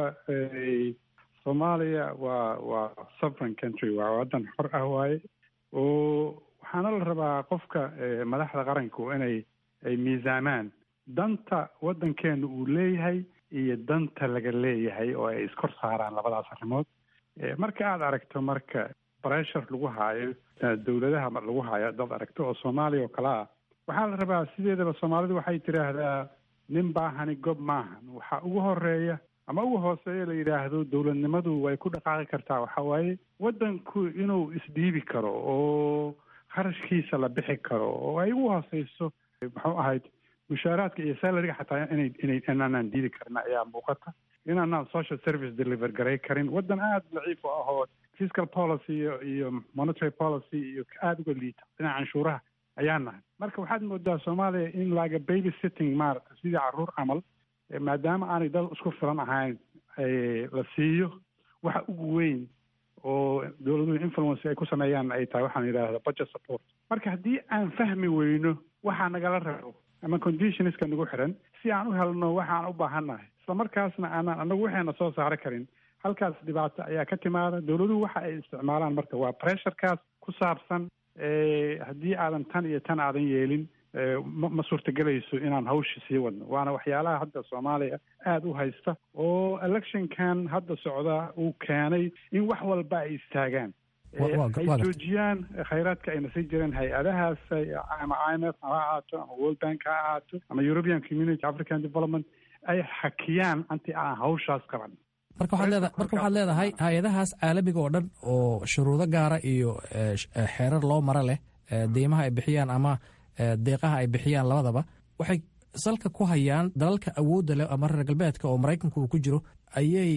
Speaker 12: soomaaliya waa waa sovereign country waa waddan xor ah waaye oo waxaana la rabaa qofka madaxda qaranku inay ay miisaamaan danta waddankeenu uu leeyahay iyo danta laga leeyahay oo ay iskor saaraan labadaas arrimood marka aada aragto marka bressure lagu haayo dowladaha lagu haayo dad aragto oo soomaaliya oo kale ah waxaa la rabaa sideedaba soomaalidu waxay tidhaahdaa nin baahani gob maahan waxaa ugu horeeya ama ugu hooseeya la yidhaahdo dowladnimadu way ku dhaqaaqi kartaa waxa waaye waddanku inuu isdhiibi karo oo kharashkiisa la bixi karo oo ay ugu hooseyso muxuu ahayd mushaaraadka iyo salariga xataa inay inay inaanaan diidi karin ayaa muuqata inaanaan social service deliver garay karin waddan aada daciif u ahoo fiscal policy iyo iyo monetary policy iyo aada uga liita dhinaca canshuuraha ayaa nahay marka waxaad moodaa soomaaliya in laga baby sitting maarata sidii caruur camal maadaama aanay dad isku filan ahayn la siiyo waxa ugu weyn oo dowladuhu influence ay ku sameeyaan ay tahay waxaan yidhaahda budget support marka haddii aan fahmi weyno waxaa nagala rabo ama conditionska nagu xiran si aan u helno waxaan u baahannahay isla markaasna aanaan anagu waxayna soo saari karin halkaas dhibaato ayaa ka timaada dowladuhu waxa ay isticmaalaan marka waa pressurekaas ku saabsan haddii aadan tan iyo tan aadan yeelin ma suurtagelayso inaan hawsha sii wadno waana waxyaalaha hadda soomaaliya aada u haysta oo electionkan hadda socda uu keenay in wax walba ay istaagaan ay joojiyaan khayraadka ayna sii jireen hay-adahaas ama i m f ha ahaato ama world bank ha ahaato ama european community african development ay xakiyaan anti aan hawshaas qaban
Speaker 8: marka waxaad leeda marka waxaad leedahay hay-adahaas caalamiga oo dhan oo shuruudo gaara iyo xeerar loo maro leh deymaha ay bixiyaan ama deeqaha ay bixiyaan labadaba waxay salka ku hayaan dalalka awoodda leh ama reer galbeedka oo maraykanku uu ku jiro ayay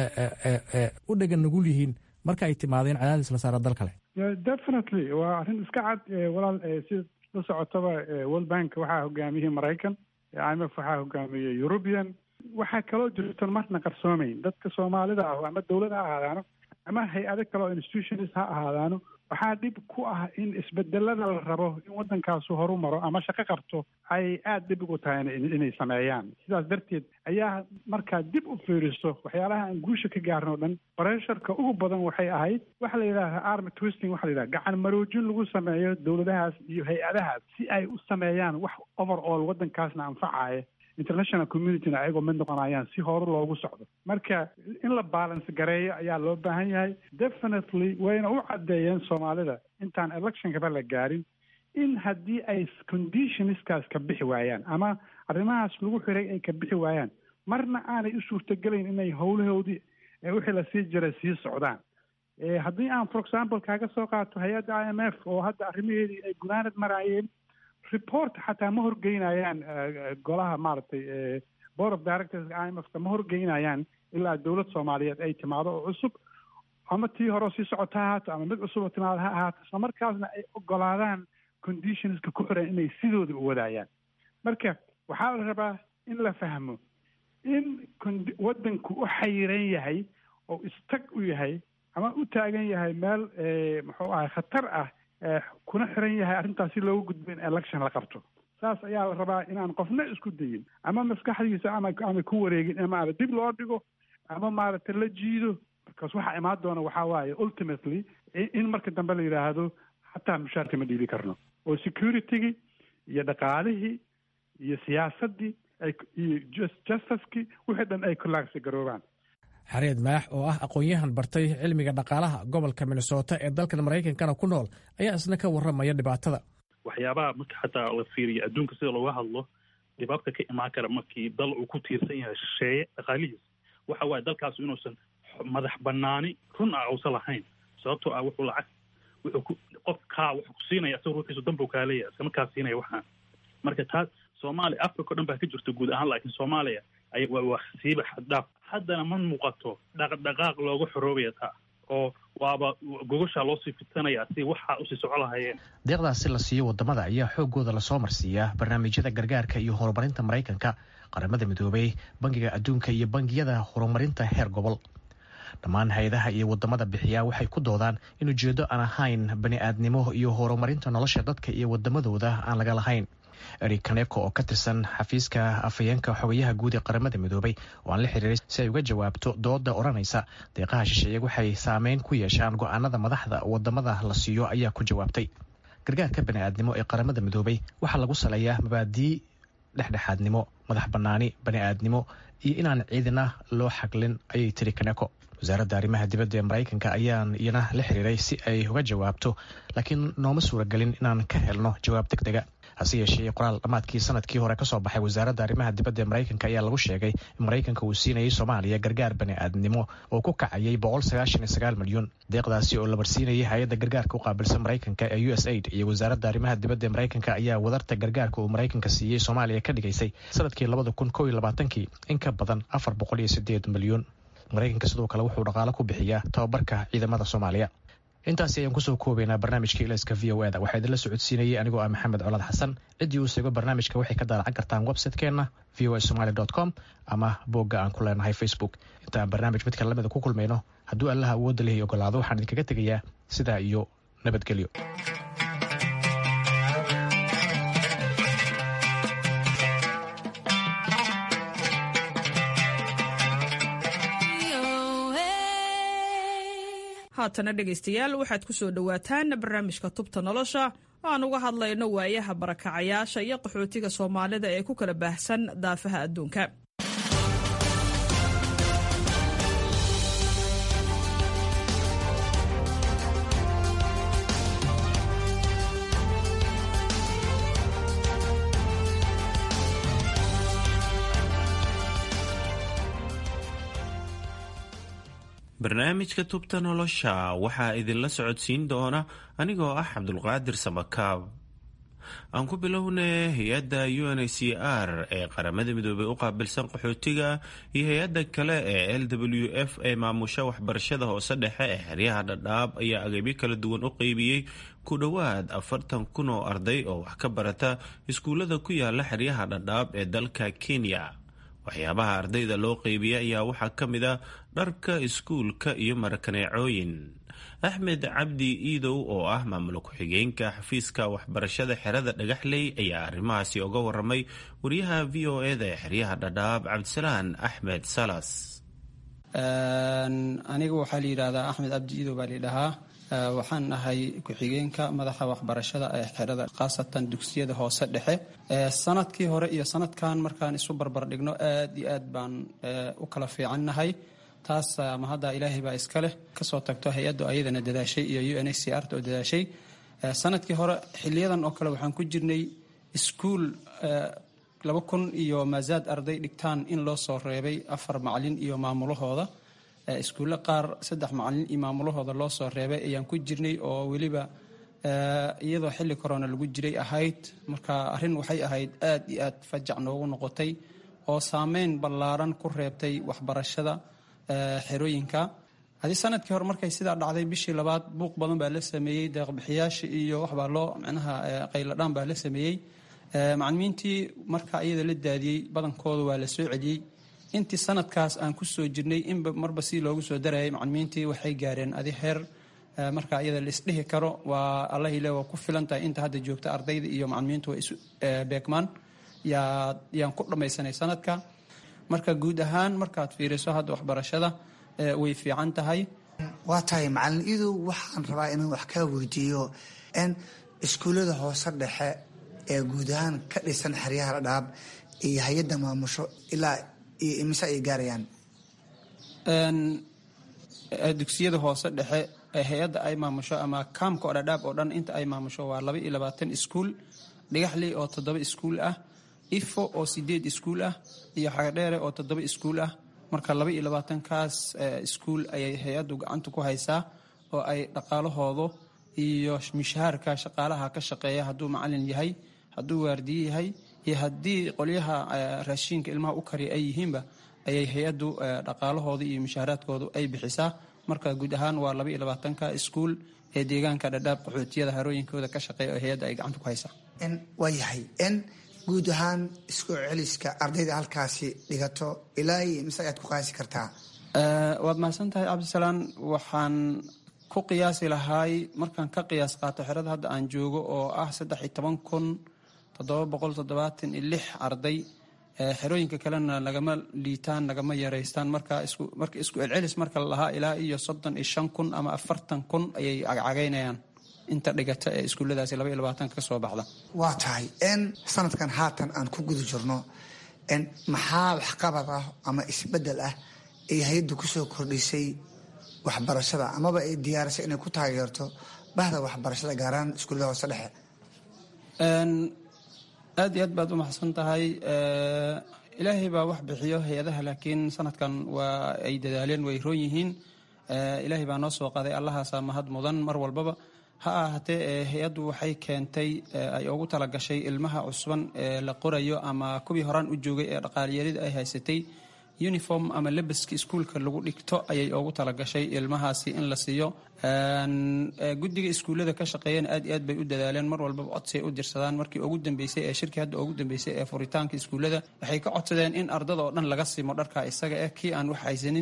Speaker 8: u dhegan nugul yihiin marka ay timaadeen cadaadis la saara dal kale
Speaker 12: definitely waa arrin iska cad walaal si la socotaba world bank waxaa hogaamiyey maraykan i m f waxaa hogaamiyey european waxaa kaloo jirtan marna qarsoomayn dadka soomaalida ah ama dowlad ha ahaadaano ama hay-ado kale oo institutions ha ahaadaano waxaa dhib ku ah in isbedelada la rabo in waddankaasu horu maro ama shaqo qabto ay aada dhib ugu tahay inay sameeyaan sidaas darteed ayaa markaa dib u fiiriso waxyaalaha aan guusha ka gaarin oo dhan bresharka ugu badan waxay ahayd waxa la yidhaha army twisting waxa la yidhaha gacan maroojin lagu sameeyo dowladahaas iyo hay-adahaas si ay u sameeyaan wax over all waddankaasna anfacaya international communityna ayagoo mid noqonayaan si hore loogu socdo marka in la balance gareeyo ayaa loo baahan yahay definitely wayna u caddeeyeen soomaalida intaan electionkaba la gaarin in haddii ay conditionskaas ka bixi waayaan ama arrimahaas lagu xiray ay ka bixi waayaan marna aanay u suurtagelayn inay howlahoodii wixii lasii jiray sii socdaan haddii aan for example kaaga soo qaato hay-adda i m f oo hadda arrimaheedii ay gunaanad maraayeen report xataa ma horgeynayaan golaha maaragtay board of directors i m f ka ma horgeynayaan ilaa dowlad soomaaliyeed ay timaado oo cusub ama tii hore sii socota ha ahaato ama mid cusub oo timaado ha ahaato isla markaasna ay ogolaadaan conditionska ku xiran inay sidooda u wadaayaan marka waxaa la rabaa in la fahmo in waddanku u xayiran yahay oo istag u yahay ama u taagan yahay meel muxuu ahay khatar ah kuna xiran yahay arrintaas si looga gudbo in election la qabto saas ayaa la rabaa inaan qofna isku dayin ama maskaxdiisa ama ama ku wareegin ama ama dib loo dhigo ama maaragtay la jiido markaas waxaa imaan doona waxaa waaye ultimately in marka dambe la yidhaahdo xataa mushaarka ma dhiibi karno oo securitygii iyo dhaqaalihii iyo siyaasaddii iyo justicekii wixii dhan ay kulaagsi garoobaan
Speaker 8: xareed maax oo ah aqoon-yahan bartay cilmiga dhaqaalaha gobolka minnesota ee dalkan maraykankana ku nool ayaa isna ka warramaya dhibaatada
Speaker 2: waxyaabaha marka xataa la fiiriyo adduunka sida looga hadlo dhibaabka ka imaan kara markii dal uu ku tiirsan yahay shisheeye dhaqaalihiis waxa waaye dalkaasu inuusan madax banaani run ah uusan lahayn sababtoo ah wuxuu lacag wuxuu ku qof kaa wuxuu ku siinaya isaga ruuxiisu danbuu kaa leeyahay iskama kaa siinaya waxaan marka taas soomaaliya africa o dhan baa ka jirta guud ahaan laakiin soomaaliya ay waa siiba xaddhaaf haddana ma muuqato dhaqdhaqaaq looga xoroobaya taa oo waaba gogoshaa loosii fidsanaya si waxaa usii soco lahayeen
Speaker 13: deeqdaasi la siiyo wadamada ayaa xoogooda lasoo marsiiyaa barnaamijyada gargaarka iyo horumarinta maraykanka qaramada midoobay bangiga adduunka iyo bangiyada horumarinta heer gobol dhammaan hay-adaha iyo wadamada bixiyaa waxay ku doodaan in ujeedo aan ahayn bani-aadnimo iyo horumarinta nolosha dadka iyo wadamadooda aan laga lahayn eric kaneko oo ka tirsan xafiiska afhayeenka xogayaha guud ee qaramada midoobay oo aan la xiriiray si ay uga jawaabto dooda odhanaysa deeqaha shisheeye waxay saameyn ku yeeshaan go-aanada madaxda wadamada la siiyo ayaa ku jawaabtay gargaarka bani'aadnimo ee qaramada midoobay waxaa lagu saleeyaa mabaadii dhexdhexaadnimo madax bannaani bani'aadnimo iyo inaan ciidina loo xaglin ayay tiri kaneko wasaaradda arrimaha dibadda ee maraykanka ayaan iyana la xiriiray si ay uga jawaabto laakiin nooma suuragelin inaan ka helno jawaab deg dega hase yeeshee qoraal dhammaadkii sanadkii hore kasoo baxay wasaaradda arrimaha dibadda ee maraykanka ayaa lagu sheegay in maraykanka uu siinayay soomaaliya gargaar bani'aadnimo oo ku kacayay milyan deeqdaasi oo la marsiinayay hay-adda gargaarka u qaabilsan maraykanka ee u s aid iyo wasaaradda arrimaha dibadda ee maraykanka ayaa wadarta gargaarka uu maraykanka siiyey soomaaliya ka dhigaysay sanadkii kii in ka badan milyan maraykanka sidoo kale wuxuu dhaqaalo ku bixiyaa tababarka ciidamada soomaaliya intaasi ayaan kusoo koobaynaa barnaamijka ilayska v o eda waxaa idinla socodsiinayay anigoo ah maxamed colaad xasan ciddii uu seego barnaamijka waxay ka daalacan kartaan website-keenna v o a somaly com ama boogga aan ku leenahay facebook intaan barnaamij midka lamida ku kulmayno hadduu allaha awoodda lehi ogolaado waxaan idinkaga tegayaa sidaa iyo nabadgelyo
Speaker 14: haatana dhegaystayaal waxaad ku soo dhowaataan barnaamijka tubta nolosha oo aan uga hadlayno waayaha barakacayaasha iyo qaxootiga soomaalida ee ku kala baahsan daafaha adduunka
Speaker 15: barnaamijka tubta nolosha waxaa idinla socodsiin doona anigoo ah cabdulqaadir samakaab aan ku bilownay hay-adda u n h c r ee qaramada midoobey u qaabilsan qaxootiga iyo hay-adda kale ee l w f ee maamusha waxbarashada hoose dhexe ee xeryaha dhadhaab ayaa agabyo kala duwan u qeybiyey ku dhowaad afartan kun oo arday oo wax ka barata iskuullada ku yaala xeryaha dhadhaab ee dalka kenya waxyaabaha ardayda loo qeybiya ayaa waxaa ka mid a dharka iskuulka iyo marakaneecooyin axmed cabdi iidow oo ah maamul ku-xigeenka xafiiska waxbarashada xerada dhagaxley ayaa arrimahaasi uga waramay wariyaha v o eda ee xeryaha dhadhaab cabdisalaan axmed salas
Speaker 16: aniga waxaa la yidhaahdaa axmed cabdi iidow baa layidhahaa waxaan ahay ku-xigeenka madaxa waxbarashada ee xerada khaasatan dugsiyada hoose dhexe sanadkii hore iyo sanadkan markaan isu barbar dhigno aad iyo aad baan u kala fiicannahay taas ama hadda ilaahay baa iska leh kasoo tagto hay-addu ayadana dadaashay iyo u n h c r oo dadaashay sanadkii hore xiliyadan oo kale waxaan ku jirnay iskuul laba kun iyo maasaad arday dhigtaan in loo soo reebay afar macalin iyo maamulahooda iskuulle qaar saddex macalin iyo maamulahooda loo soo reebay ayaan ku jirnay oo weliba iyadoo xilli corona lagu jiray ahayd marka arrin waxay ahayd aad iyo aad fajac noogu noqotay oo saameyn ballaaran ku reebtay waxbarashada xerooyinka haddii sanadkii hore markay sidaa dhacday bishii labaad buuq badan baa la sameeyey deeqbixiyaasha iyo waxbaa loo micnaha qayladhaan baa la sameeyey macalimiintii marka iyada la daadiyey badankooda waa la soo celiyey intii sanadkaas aan ku soo jirnay inba marba si loogu soo darayay macalimiintii waxay gaareen adi heer marka iyada laisdhihi karo waa allahile waa ku filan tahay inta hadda joogta ardayda iyo macalimiintu waa isu beegmaan yaan ku dhammaysanay sanadka marka guud ahaan markaad fiiriso hadda waxbarashada way fiican tahay
Speaker 17: waa tahay macalin iidow waxaan rabaa inaan wax kaa weydiiyo n iskuullada hoose dhexe ee guud ahaan ka dhisan xeryaha dhadhaab iyo hay-adda maamusho ilaa iyo imise ay gaarayaan
Speaker 16: dugsiyada hoose dhexe ee hay-adda ay maamusho ama kaamka oo dhadhaab oo dhan inta ay maamusho waa laba iyo labaatan iskuul dhigaxley oo toddoba iskuul ah ifo oo sideed iskuul ah iyo xagadheere oo toddoba iskuul ah marka laba iyo labaatankaas iskuul ayay hay-addu gacanta ku haysaa oo ay dhaqaalahoodu iyo mishahaarka shaqaalaha ka shaqeeya hadduu macalin yahay hadduu waardiye yahay iyo haddii qolyaha raashiinka ilmaha u kariya ay yihiinba ayay hay-addu dhaqaalahooda iyo mishaaraadkoodu ay bixisaa marka guud ahaan waa laba iyo labaatanka iskuul ee deegaanka dhadhaab qaxootiyada harooyinkooda ka shaqeeya oo hay-adda ay gacanta ku haysaa
Speaker 17: waa yahay n guud ahaan isku celiska ardayda halkaasi dhigato ilaa iyo mise ayaad ku qaasi kartaa
Speaker 16: waad mahadsan tahay cabdisalaan waxaan ku qiyaasi lahaay markaan ka qiyaas qaato xerada hadda aan joogo oo ah saddex iyo toban kun toddoba boqol toddobaatan iyo lix arday xerooyinka kalena nagama liitaan nagama yareystaan marka isku celcelis marka la lahaa ilaa iyo soddon iyo shan kun ama afartan kun ayay cagcagaynayaan inta dhigata ee iskuulladaasi laba iyo labaatanka ka soo baxda
Speaker 17: waa tahay n sanadkan haatan aan ku guda jirno n maxaa waxqabad ah ama isbedel ah ay hay-addu kusoo kordhisay waxbarashada amaba ay diyaarisay inay ku taageerto bahda waxbarashada gaaraan iskuullada hoose dhexe
Speaker 16: aad iyo aad baad u maxsan tahay ilaahay baa wax bixiyo hay-adaha laakiin sanadkan waa ay dadaaleen way roon yihiin ilaahay baa noo soo qaaday allahaasaa mahad mudan mar walbaba ha ahaatee hay-addu waxay keentay ay ugu talagashay ilmaha cusban ee la qorayo ama kuwii horaan u joogay ee dhaqaaliyarida ay haysatay uniform ama lebaska iskuulka lagu dhigto ayay ugu talagashay ilmahaasi in la siiyo guddiga iskuullada ka shaqeeyana aad iyo aad bay u dadaaleen mar walbaba codsay u dirsadaan markii ugu dambeysay ee shirkii hadda ugu dambeysay ee furitaanka iskuullada waxay ka codsadeen in ardada oo dhan laga simo dharka isaga eh kii aan wax haysanin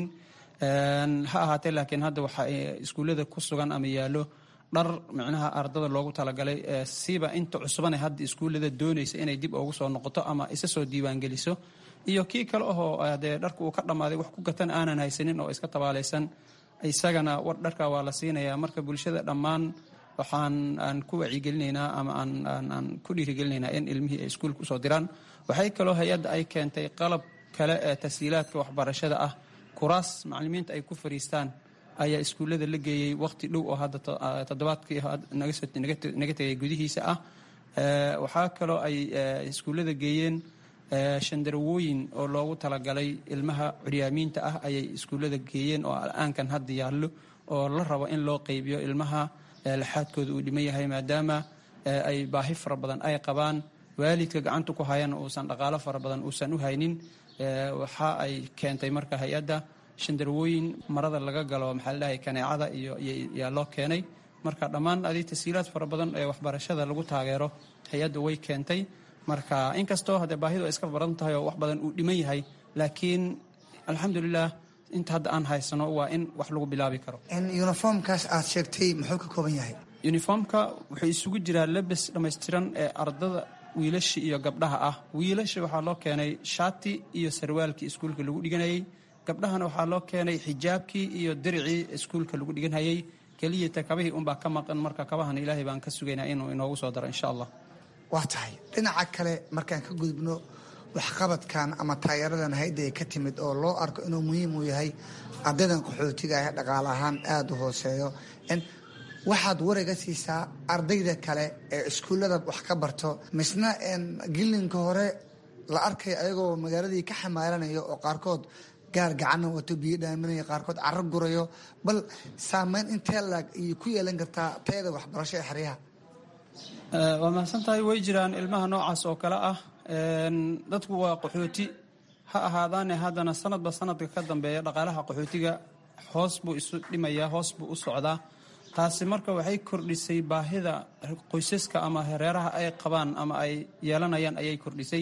Speaker 16: ha ahaatee laakiin hadda waxa iskuullada ku sugan ama yaallo dhar micnaha ardada loogu talagalay siiba inta cusubane hadda iskuullada doonaysa inay dib ugu soo noqoto ama isa soo diiwaangeliso iyo kii kale ahoo dee dharka uu ka dhammaaday wax ku gatan aanan haysanin oo iska tabaalaysan isagana war dharka waa la siinayaa marka bulshada dhammaan waxaan aan ku wacyigelinaynaa ama aan ku dhiirigelinaynaa in ilmihii ay iskuulka usoo diraan waxay kaloo hay-adda ay keentay qalab kale ee tashiilaadka waxbarashada ah kuraas macalimiinta ay ku fariistaan ayaa iskuullada la geeyey waqti dhow oo hadda toddobaadkii naga tegay gudihiisa ah waxaa kaloo ay iskuullada geeyeen shandarawooyin oo loogu talagalay ilmaha curyaamiinta ah ayay iskuullada geeyeen oo al-aankan hadda yaallo oo la rabo in loo qaybiyo ilmaha laxaadkooda uu dhiman yahay maadaama ay baahi fara badan ay qabaan waalidka gacanta ku hayana uusan dhaqaalo fara badan uusan u haynin waxa ay keentay marka hay-adda shandarwooyin marada laga galo maxaa la dhahay kaneecada iyo yaa loo keenay marka dhammaan adi tashiilaad fara badan ee waxbarashada lagu taageero hay-adda way keentay marka inkastoo haddee baahidu ay iska baran tahay oo wax badan uu dhiman yahay laakiin alxamdulilah inta hadda aan haysano waa in wax lagu bilaabi karo
Speaker 17: uniformkaas aad sheegtay muxuu ka kooban yahay
Speaker 16: uniformka wuxuu isugu jiraa lebes dhammaystiran ee ardada wiilasha iyo gabdhaha ah wiilasha waxaa loo keenay shaati iyo sarwaalkii iskuulka lagu dhiganayay gabdhahana waxaa loo keenay xijaabkii iyo diricii iskuulka lagu dhiganhayay keliyata kabihii unbaa ka maqan marka kabahana ilaahay baan ka sugaynaa inuu inoogu soo daro insha allah
Speaker 17: waa tahay dhinaca kale markaan ka gudubno waxqabadkan ama taageeradan hayadda ay ka timid oo loo arko inuu muhiim u yahay ardaydan qaxootiga ah dhaqaale ahaan aada u hooseeyo waxaad warayga siisaa ardayda kale ee iskuullada wax ka barto misna gilinka hore la arkayo ayagoo magaaladii ka xamaalanaya oo qaarkood gaar gacana wato biyo dhaaminaya qaarkood caro gurayo bal saameyn intee laag iyo ku yeelan kartaa tayada waxbarasho ee xeryaha
Speaker 16: waa mahadsan tahay way jiraan ilmaha noocaas oo kale ah dadku waa qaxooti ha ahaadaane haddana sanadba sanadka ka dambeeya dhaqaalaha qaxootiga hoos buu isu dhimayaa hoos buu u socdaa taasi marka waxay kordhisay baahida qoysaska ama reeraha ay qabaan ama ay yeelanayaan ayay kordhisay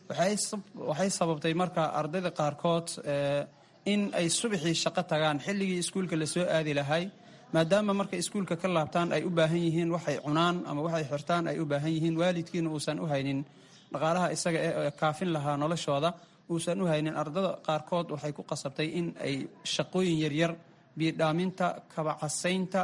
Speaker 16: waxay sababtay marka ardayda qaarkood in ay subaxii shaqo tagaan xilligii iskuulka lasoo aadi lahay maadaama markay iskuulka ka laabtaan ay u baahan yihiin waxay cunaan ama waxay xirtaan ay u baahan yihiin waalidkiina uusan u haynin dhaqaalaha isaga ee kaafin lahaa noloshooda uusan u haynin ardada qaarkood waxay ku qasabtay in ay shaqooyin yaryar biyodhaaminta kabacasaynta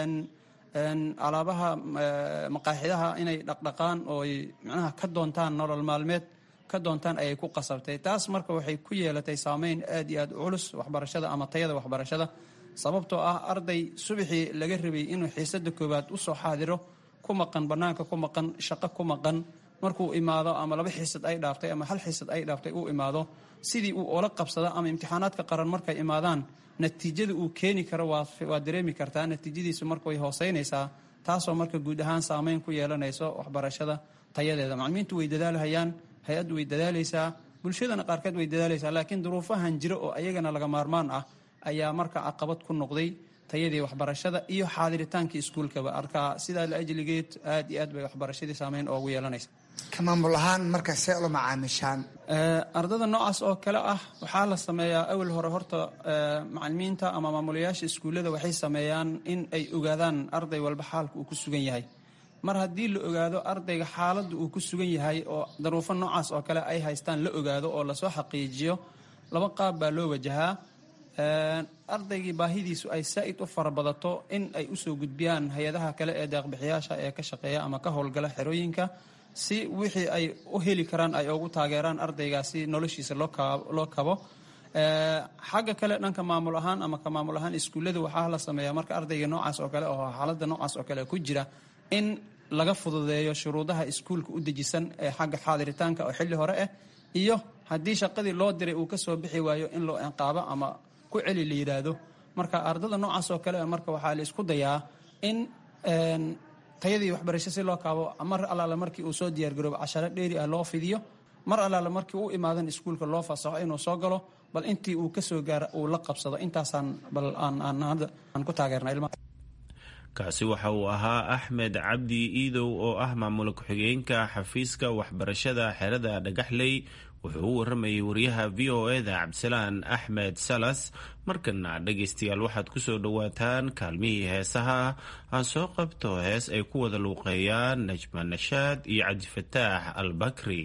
Speaker 16: alaabaha maqaaxidaha inay dhaqdhaqaan oo ay macnaha ka doontaan nolol maalmeed ka doontaan ayay ku qasabtay taas marka waxay ku yeelatay saameyn aad iyo aad u culus waxbarashada ama tayada waxbarashada sababtoo ah arday subaxii laga rabay inuu xiisada koowaad usoo xaadiro ku maqan banaanka ku maqan shaqo ku maqan markuu imaado ama laba xiisad ay dhaaftay ama hal xiisad ay dhaaftay uu imaado sidii uu ola qabsado ama imtixaanaadka qaran markay imaadaan natiijada uu keeni karo waa dareemi kartaa natiijadiisu marka way hooseynaysaa taasoo marka guud ahaan saameyn ku yeelanayso waxbarashada tayadeeda macalimiintu way dadaalhayaan hay-addu way dadaalaysaa bulshadana qaarkeed way dadaalaysaa laakiin duruufahan jiro oo ayagana laga maarmaan ah ayaa marka caqabad ku noqday tayadii waxbarashada iyo xaadiritaankii iskuulkaba arkaa sidaa la ajligeed aad iyo aad bay waxbarashadii saameyn oogu yeelanaysa
Speaker 17: ka maamul ahaan marka see ula macaamishaan
Speaker 16: ardada noocaas oo kale ah waxaa la sameeyaa awal hore horta macalimiinta ama maamulayaasha iskuullada waxay sameeyaan in ay ogaadaan arday walba xaalka uu ku sugan yahay mar haddii la ogaado ardayga xaaladda uu ku sugan yahay oo daruufo noocaas oo kale ay haystaan la ogaado oo lasoo xaqiijiyo laba qaab baa loo wajahaa ardaygii baahidiisu ay saa'id u farabadato in ay usoo gudbiyaan hay-adaha kale ee deeqbixiyaasha ee ka shaqeeya ama ka howlgala xerooyinka si wixii ay u heli karaan ay ugu taageeraan ardaygaasi noloshiisa loo kabo xagga kale dhanka maamul ahaan ama ka maamul ahaan iskuullada waxaa la sameeyaa marka ardayga noocaas oo kale oo xaaladda noocaas oo kale ku jira in laga fududeeyo shuruudaha iskuulka u dejisan ee xagga xaadiritaanka oo xilli hore ah iyo haddii shaqadii loo diray uu kasoo bixi waayo in loo inqaabo ama ku celi la yidhaahdo marka ardada noocaas oo kale marka waxaa la isku dayaa in tayadii waxbarasho si loo kaabo mar allaale markii uu soo diyaargaroobo casharo dheeri ah loo fidiyo mar allaale markii u imaadan iskuulka loo fasaxo inuu soo galo bal intii uu kasoo gaara uu la qabsado intaasaan bal aan ku taageerna ilmaha
Speaker 15: kaasi waxa uu ahaa axmed cabdi iidow oo ah maamul ku-xigeenka xafiiska waxbarashada xerada dhagaxley wuxuu u waramayay wariyaha v o eda cabdisalaan axmed salas markana dhegaystayaal waxaad ku soo dhowaataan kaalmihii heesaha aan soo qabto hees ay ku wada luuqeeyaan najma nashaad iyo cabdifataax albakri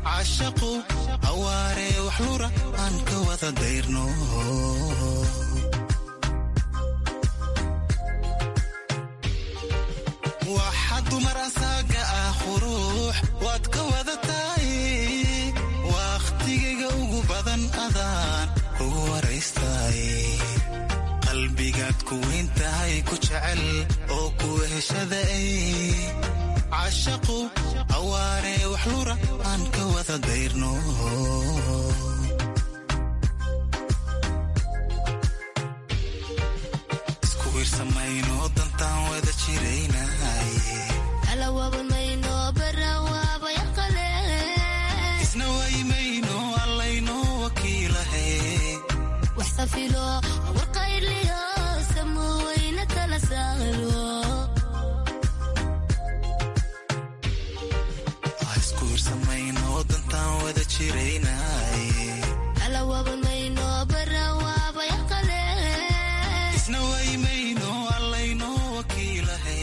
Speaker 18: cashaqu awaare wax lura aan ka wada dayrno waxa dumar asaaga ah quruux waad ka wada tahay wakhtigayga ugu badan adaan kugu waraystay qalbigaad ku weyn tahay ku jecel oo ku heshaday cashaqu awaare wax lura aan ka wada dayrno isku wiirsamayno dantaan wada jiraynay isna waymayno allayno wakiilahe isku wiirsamayno dantaan wada jiraynay isna waymayno allayno wakiilahe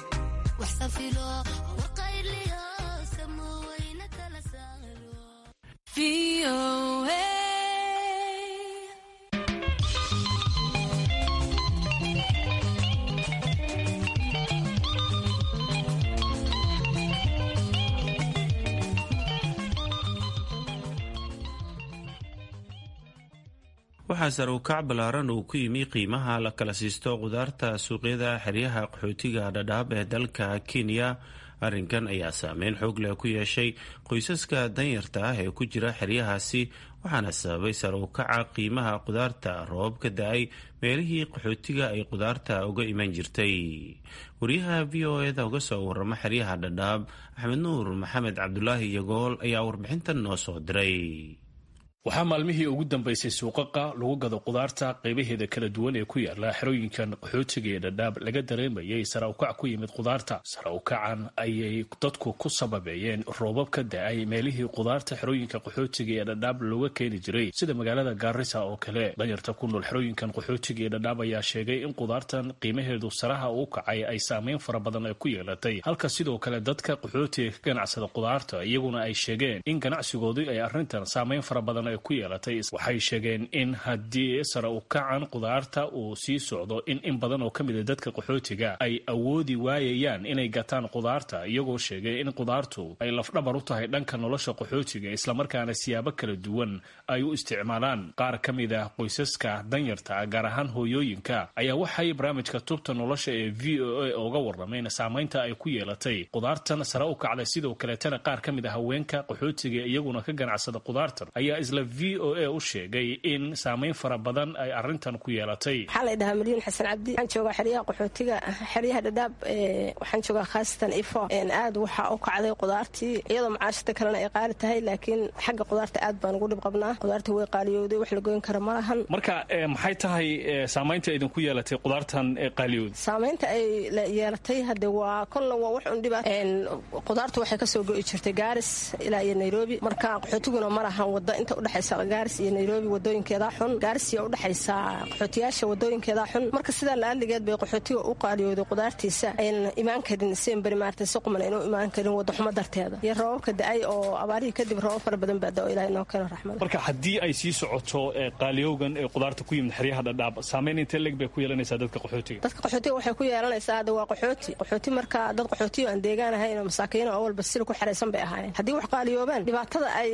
Speaker 15: waxaa sare u kac ballaaran uu ku yimi qiimaha la kala siisto qudaarta suuqyada xeryaha qaxootiga dhadhaab ee dalka kenya arrinkan ayaa saameyn xoog leh ku yeeshay qoysaska danyarta ah ee ku jira xeryahaasi waxaana sababay sare u kaca qiimaha qudaarta roobab ka da-ay meelihii qaxootiga ay qudaarta uga iman jirtay wariyaha v o eda uga soo warama xeryaha dhadhaab axmed nuur maxamed cabdulaahi yagool ayaa warbixintan noo soo diray
Speaker 19: waxaa maalmihii ugu dambaysay suuqaqa lagu gado qudaarta qaybaheeda kala duwan ee ku yaala xerooyinkan qaxootiga ee dhadhaab laga dareemayay sara ukac ku yimid qudaarta sara ukacan ayay dadku ku sababeeyeen roobab ka da-ay meelihii qudaarta xerooyinka qaxootiga ee dhadhaab looga keeni jiray sida magaalada gaarisa oo kale danyarta ku nool xerooyinkan qaxootiga ee dhadhaab ayaa sheegay in qudaartan qiimaheedu saraha u kacay ay saameyn fara badan ay ku yeelatay halka sidoo kale dadka qaxootiga ka ganacsada qudaarta iyaguna ay sheegeen in ganacsigoodu ay arrintan saameyn fara badan ku yeelatay waxay sheegeen in haddii sare u kacan qudaarta uu sii socdo in in badan oo ka mid a dadka qaxootiga ay awoodi waayayaan inay gataan qudaarta iyagoo sheegay in qudaartu ay lafdhabar u tahay dhanka nolosha qaxootiga islamarkaana siyaabo kala duwan ay u isticmaalaan qaar ka mid ah qoysaska danyarta gaar ahaan hooyooyinka ayaa waxay barnaamijka tubta nolosha ee v o a uga warrameen saamaynta ay ku yeelatay qudaartan sare u kacday sidoo kaleetana qaar ka mid a haweenka qaxootiga iyaguna ka ganacsada qudaartan ayaa isla v o a u sheegay in saameyn fara badan ay arintan ku yeelatay
Speaker 20: waxaa la dhahaa milyuun xasan cabdi waxaan joogaa xeryaha qaxootiga xeryaha dhadhaab waxaan joogaa khaasatan ifo aad waxaa u kacday qudaartii iyadoo macaashada kalena ay qaali tahay laakiin xagga qudaarta aad baan ugu dhib qabnaa qudaarta way qaaliyowday wax la goyn kara ma lahan
Speaker 19: marka maxay tahay saamaynta idinku yeelatay qudaartan qaaliyowda
Speaker 20: saamaynta ay yeelatay hade waa kolla waa wax un dhiba qudaartu waxay kasoo go'i jirtay gaaris ilaa iyo nairobi marka qaxootiguna ma lahan wada inta udhexaysa gaaris iyo nairobi wadooyinkeedaa xun gaaris iyo udhexaysa qaxootiyaasha wadooyinkeedaa xun marka sidaa la-aaligeed bay qaxootiga u qaaliyooday qudaartiisa aynan imaan karin semberi maarata si quman aynu imaan karin wadaxumo darteeda iyo roobabka da-ay oo abaarihii kadib roobab fara badan baa da-o ilaah inoo keeno raxmada
Speaker 19: marka haddii ay sii socoto qaaliyowgan ee qudaarta ku yimid xeryaha dhadhaab saameyn intee leg bay ku yeelanaysaa dadka qaxootiga
Speaker 20: dadka qaxootiga waxay ku yeelanaysaa hadda waa qaxooti qaxooti marka dad qaxootiyo aan deegaan ahayn oo masaakiino oo walba sili ku xeraysan bay ahaayeen haddii wax qaaliyoobaan dhibaatada ay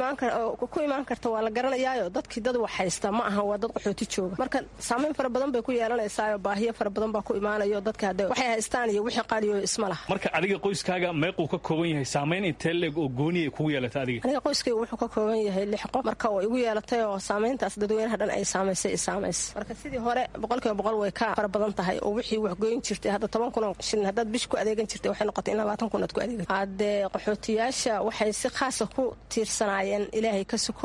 Speaker 20: ku imaan karta waa la garanayaayo dadkii dad wax haysta ma aha waa dad qaxooti jooga marka saamayn fara badan bay ku yeelanaysaao baahiyo fara badan baa ku imaanayo dadka hadde waxay haystaan iyo wixii qaaliyooyo isma laha
Speaker 19: marka adiga qoyskaaga meequu ka kooban yahay saamayn intee leeg oo gooni ay kugu yeelatay adiga
Speaker 20: aniga qoyskayga wuxuu ka kooban yahay lix qof marka way igu yeelatay oo saamayntaas dadweynaha dhan ay saamaysay saamays marka sidii hore boqolkiiba boqol way ka fara badan tahay oo wixii wax goyn jirtay hadda toban kun oo shilin haddaad bish ku adeegan jirtay waxay noqotay in labaatan kun aad ku adeegan haddee qaxootiyaasha waxay si khaasa ku tiirsanaayeen ilaahay ka sukow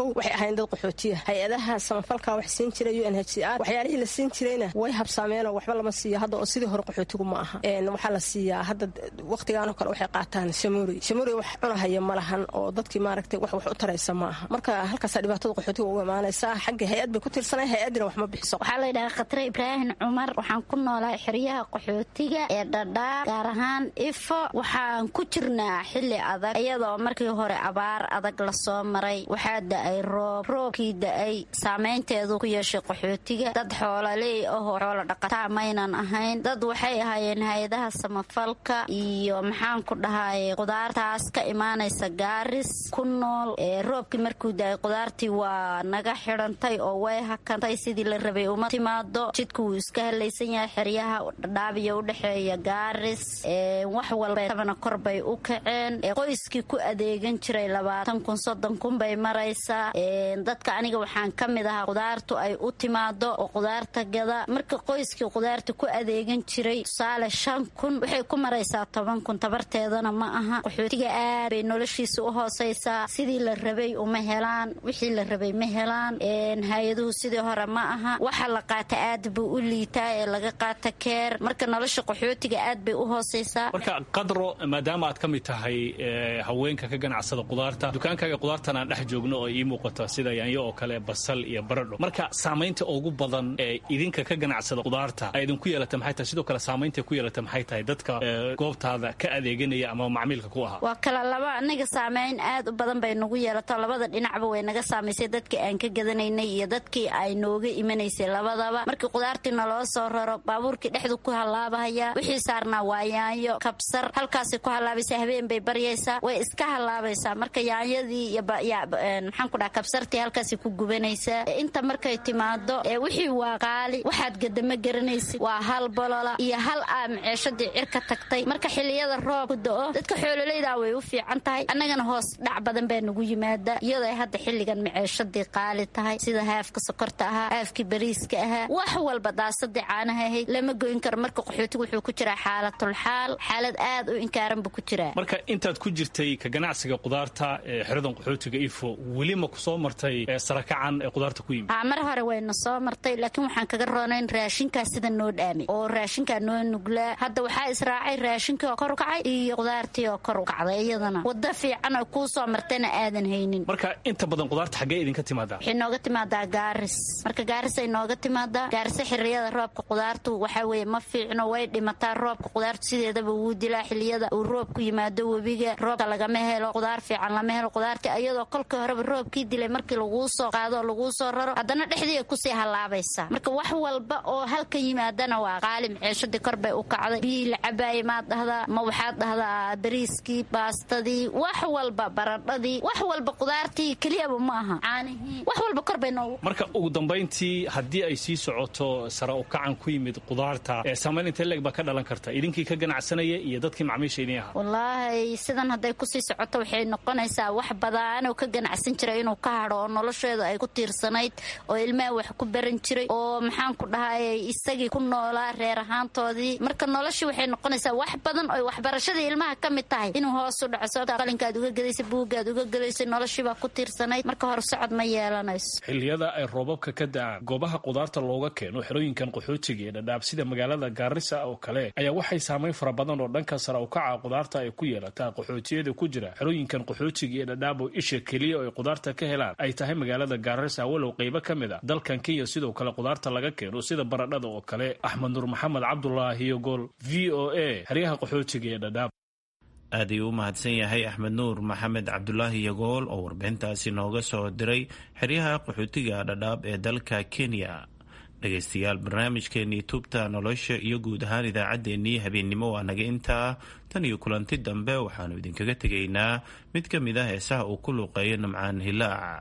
Speaker 20: kow waxay ahayn dad qaxootiya hay-adaha samafalka wax siin jiray u n h c r waxyaalihii la siin jirayna way habsaameenoo waxba lama siiyo hadda oo sidii hore qaxootigu ma aha waxaa la siiyaa hadda waqtigaanoo kale waxay qaataan shamuuri shamuuri wax cunahaya ma lahan oo dadkii maaragtay wax wax u taraysa ma aha marka halkaasaa dhibaatada qaxootiga ugu imaanaysaa xagga hay-ad bay ku tirsanay hay-addina wax ma bixiso
Speaker 21: waxaa la yidhahaa khatare ibraahim cumar waxaan ku noolaa xeryaha qaxootiga ee dhadhaab gaar ahaan ifo waxaan ku jirnaa xilli adag iyadoo markii hore abaar adag lasoo maray waxaa da-ay roob roobkii da-ay saameynteedu ku yeeshay qaxootiga dad xoolaleey ahoo xoolo dhaqataa maynan ahayn dad waxay ahaayeen hay-adaha samafalka iyo maxaan ku dhahay qudaartaas ka imaanaysa gaaris ku nool roobkii markuu da-ay qudaartii waa naga xidhantay oo way hakantay sidii la rabay uma timaado jidku wuu iska halaysan yahay xeryaha dhadhaabiya udhexeeya gaaris wax walbatabana kor bay u kaceen qoyskii ku adeegan jiray labaatan kun soddon kun bay maraysaa dadka aniga waxaan ka mid ahaa qudaartu ay u timaado oo qudaarta gada marka qoyskii qudaarta ku adeegan jiray tusaale shan kun waxay ku maraysaa toban kun tabarteedana ma aha qaxootiga aad bay noloshiisa u hoosaysaa sidii la rabay uma helaan wixii la rabay ma helaan hay-aduhu sidii hore ma aha waxa la qaata aad buu u liitaa ee laga qaata keer marka nolosha qaxootiga aad bay u hoosaysaa
Speaker 19: marka qadro maadaama aad ka mid tahay haweenka ka ganacsada qudaarta dukaankaaga qudaartan aan dhex joogno oo ii muuqata sida yaanyo oo kale basal iyo baradho marka saamaynta ugu badan ee idinka ka ganacsada qudaarta ay idinku yeelata maxay tahay sidoo kale saamaynta ku yeelata maxay tahay dadka goobtaada ka adeeganaya ama macmiilka ku ahaa
Speaker 21: waa kala laba anaga saamayn aad u badan bay nagu yeelato labada dhinacba way naga saamaysay dadkii aan ka gadanaynay iyo dadkii ay nooga imanaysay labadaba markii qudaartii naloo soo raro baabuurkii dhexdu ku hallaabahaya wixii saarnaa waa yaanyo kabsar halkaasay ku hallaabaysaa habeen bay baryaysaa way iska hallaabaysaa marka yaanyadii iyo maxaan ku dhaha kabsartii halkaasay ku gubanaysaa inta markay timaado wixii waa qaali waxaad gadama garanaysid waa hal bolola iyo hal aa maceeshadii cirka tagtay marka xiliyada roobku da-o dadka xoololaydaa way u fiican tahay annagana hoos dhac badan baa nagu yimaada iyadoo ay hadda xilligan maceeshadii qaali tahay sida haafka sokorta ahaa haafkii bariiska ahaa wax walba daasadii caanaha ahayd lama goyn karo marka qaxootigu wuxuu ku jiraa xaalatulxaal xaalad aad u inkaaran buu ku jiraa
Speaker 19: marka intaad ku jirtay ka ganacsiga qudaarta ee xeradan qaxootiga ifo weli ma ku soo martay sarakacan ee qudaarta ku yimid
Speaker 21: mar hore wayna soo martay laakiin waxaan kaga roonayn raashinkaa sida noo dhaamay oo raashinkaa noo nuglaa hadda waxaa israacay raashinkii oo kor u kacay iyo qudaartii oo kor u kacday iyadana wada fiican oo kuu soo martayna aadan haynin
Speaker 19: marka inta badan qudaarta xaggee idinka timaadaa
Speaker 21: waxay nooga timaadaa gaaris marka gaaris ay nooga timaadaa gaarisa xiliyada roobka qudaartu waxaa weeye ma fiicno way dhimataa roobka qudaartu sideedaba wuu dilaa xiliyada uu roobku yimaado webiga roobka lagama helo qudaar fiican lama helo qudaartii iyadoo kolkii horeba roobkii dilay markii laguu soo qaado oo laguu soo raro haddana dhexdii kusii hallaabaysaa marka wax walba oo halka yimaadana waa qaali maceeshadii kor bay u kacday biyihii la cabaayay maad dhahdaa ma waxaad dhahdaa bariiskii baastadii wax walba baradhadii wax walba qudaartii keliyaba ma aha caanihii wax walba kor bay noogu
Speaker 19: marka ugu dambayntii haddii ay sii socoto sara u kacan ku yimid qudaarta ee saamayn intee leeg baa ka dhalan karta idinkii ka ganacsanaya iyo dadkii macmiisha idin ahaa
Speaker 21: wallaahi sidan hadday kusii socoto waxay noqonaysaa wax badanoo ka ganacsan jiray inuu ka hadho oo nolosheedu ay ku tiirsanayd oo ilmaha wax ku baran jiray oo maxaan ku dhahay isagii ku noolaa reer ahaantoodii marka noloshii waxay noqonaysaa wax badan oo waxbarashadii ilmaha ka mid tahay inuu hoos u dhaco sababta qalinkaad uga gelaysay buuggaad uga gelaysay noloshiibaa ku tiirsanayd marka hor socod ma yeelanayso
Speaker 19: xilliyada ay roobabka ka da'aan goobaha qudaarta looga keeno xerooyinkan qaxootiga ee dhadhaab sida magaalada gaarisa oo kale ayaa waxay saamayn fara badan oo dhanka sara u kaca qudaarta ay ku yeelataa qaxootiyada ku jira xerooyinkan qaxootiga ee dhadhaab oo isha keliya oo ay qudaarta ka helaan ay tahay magaalada gaarisa walow qaybo ka mid a dalkan kenya sidoo kale qudaarta laga keeno sida baradhada oo kale axmed nuur maxamed cabdulaahi yogool v o a xeryaha qaxootiga ee dhadhaab
Speaker 15: aad ayuu u mahadsan yahay axmed nuur maxamed cabdulaahi yagool oo warbixintaasi nooga soo diray xeryaha qaxootiga dhadhaab ee dalka kenya dhegaystayaal barnaamijkeenii tubta nolosha iyo guud ahaan idaacaddeenii habeennimo waa naga intaa tan iyo kulanti dambe waxaannu idinkaga tegaynaa mid ka mid ah heesaha uu ku luuqeeyo nimcaan hilaac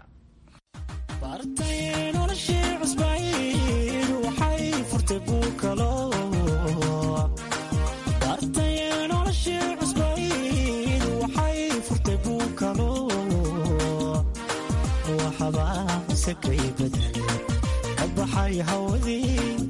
Speaker 22: waxbaa sakay badale ka baxay hawadii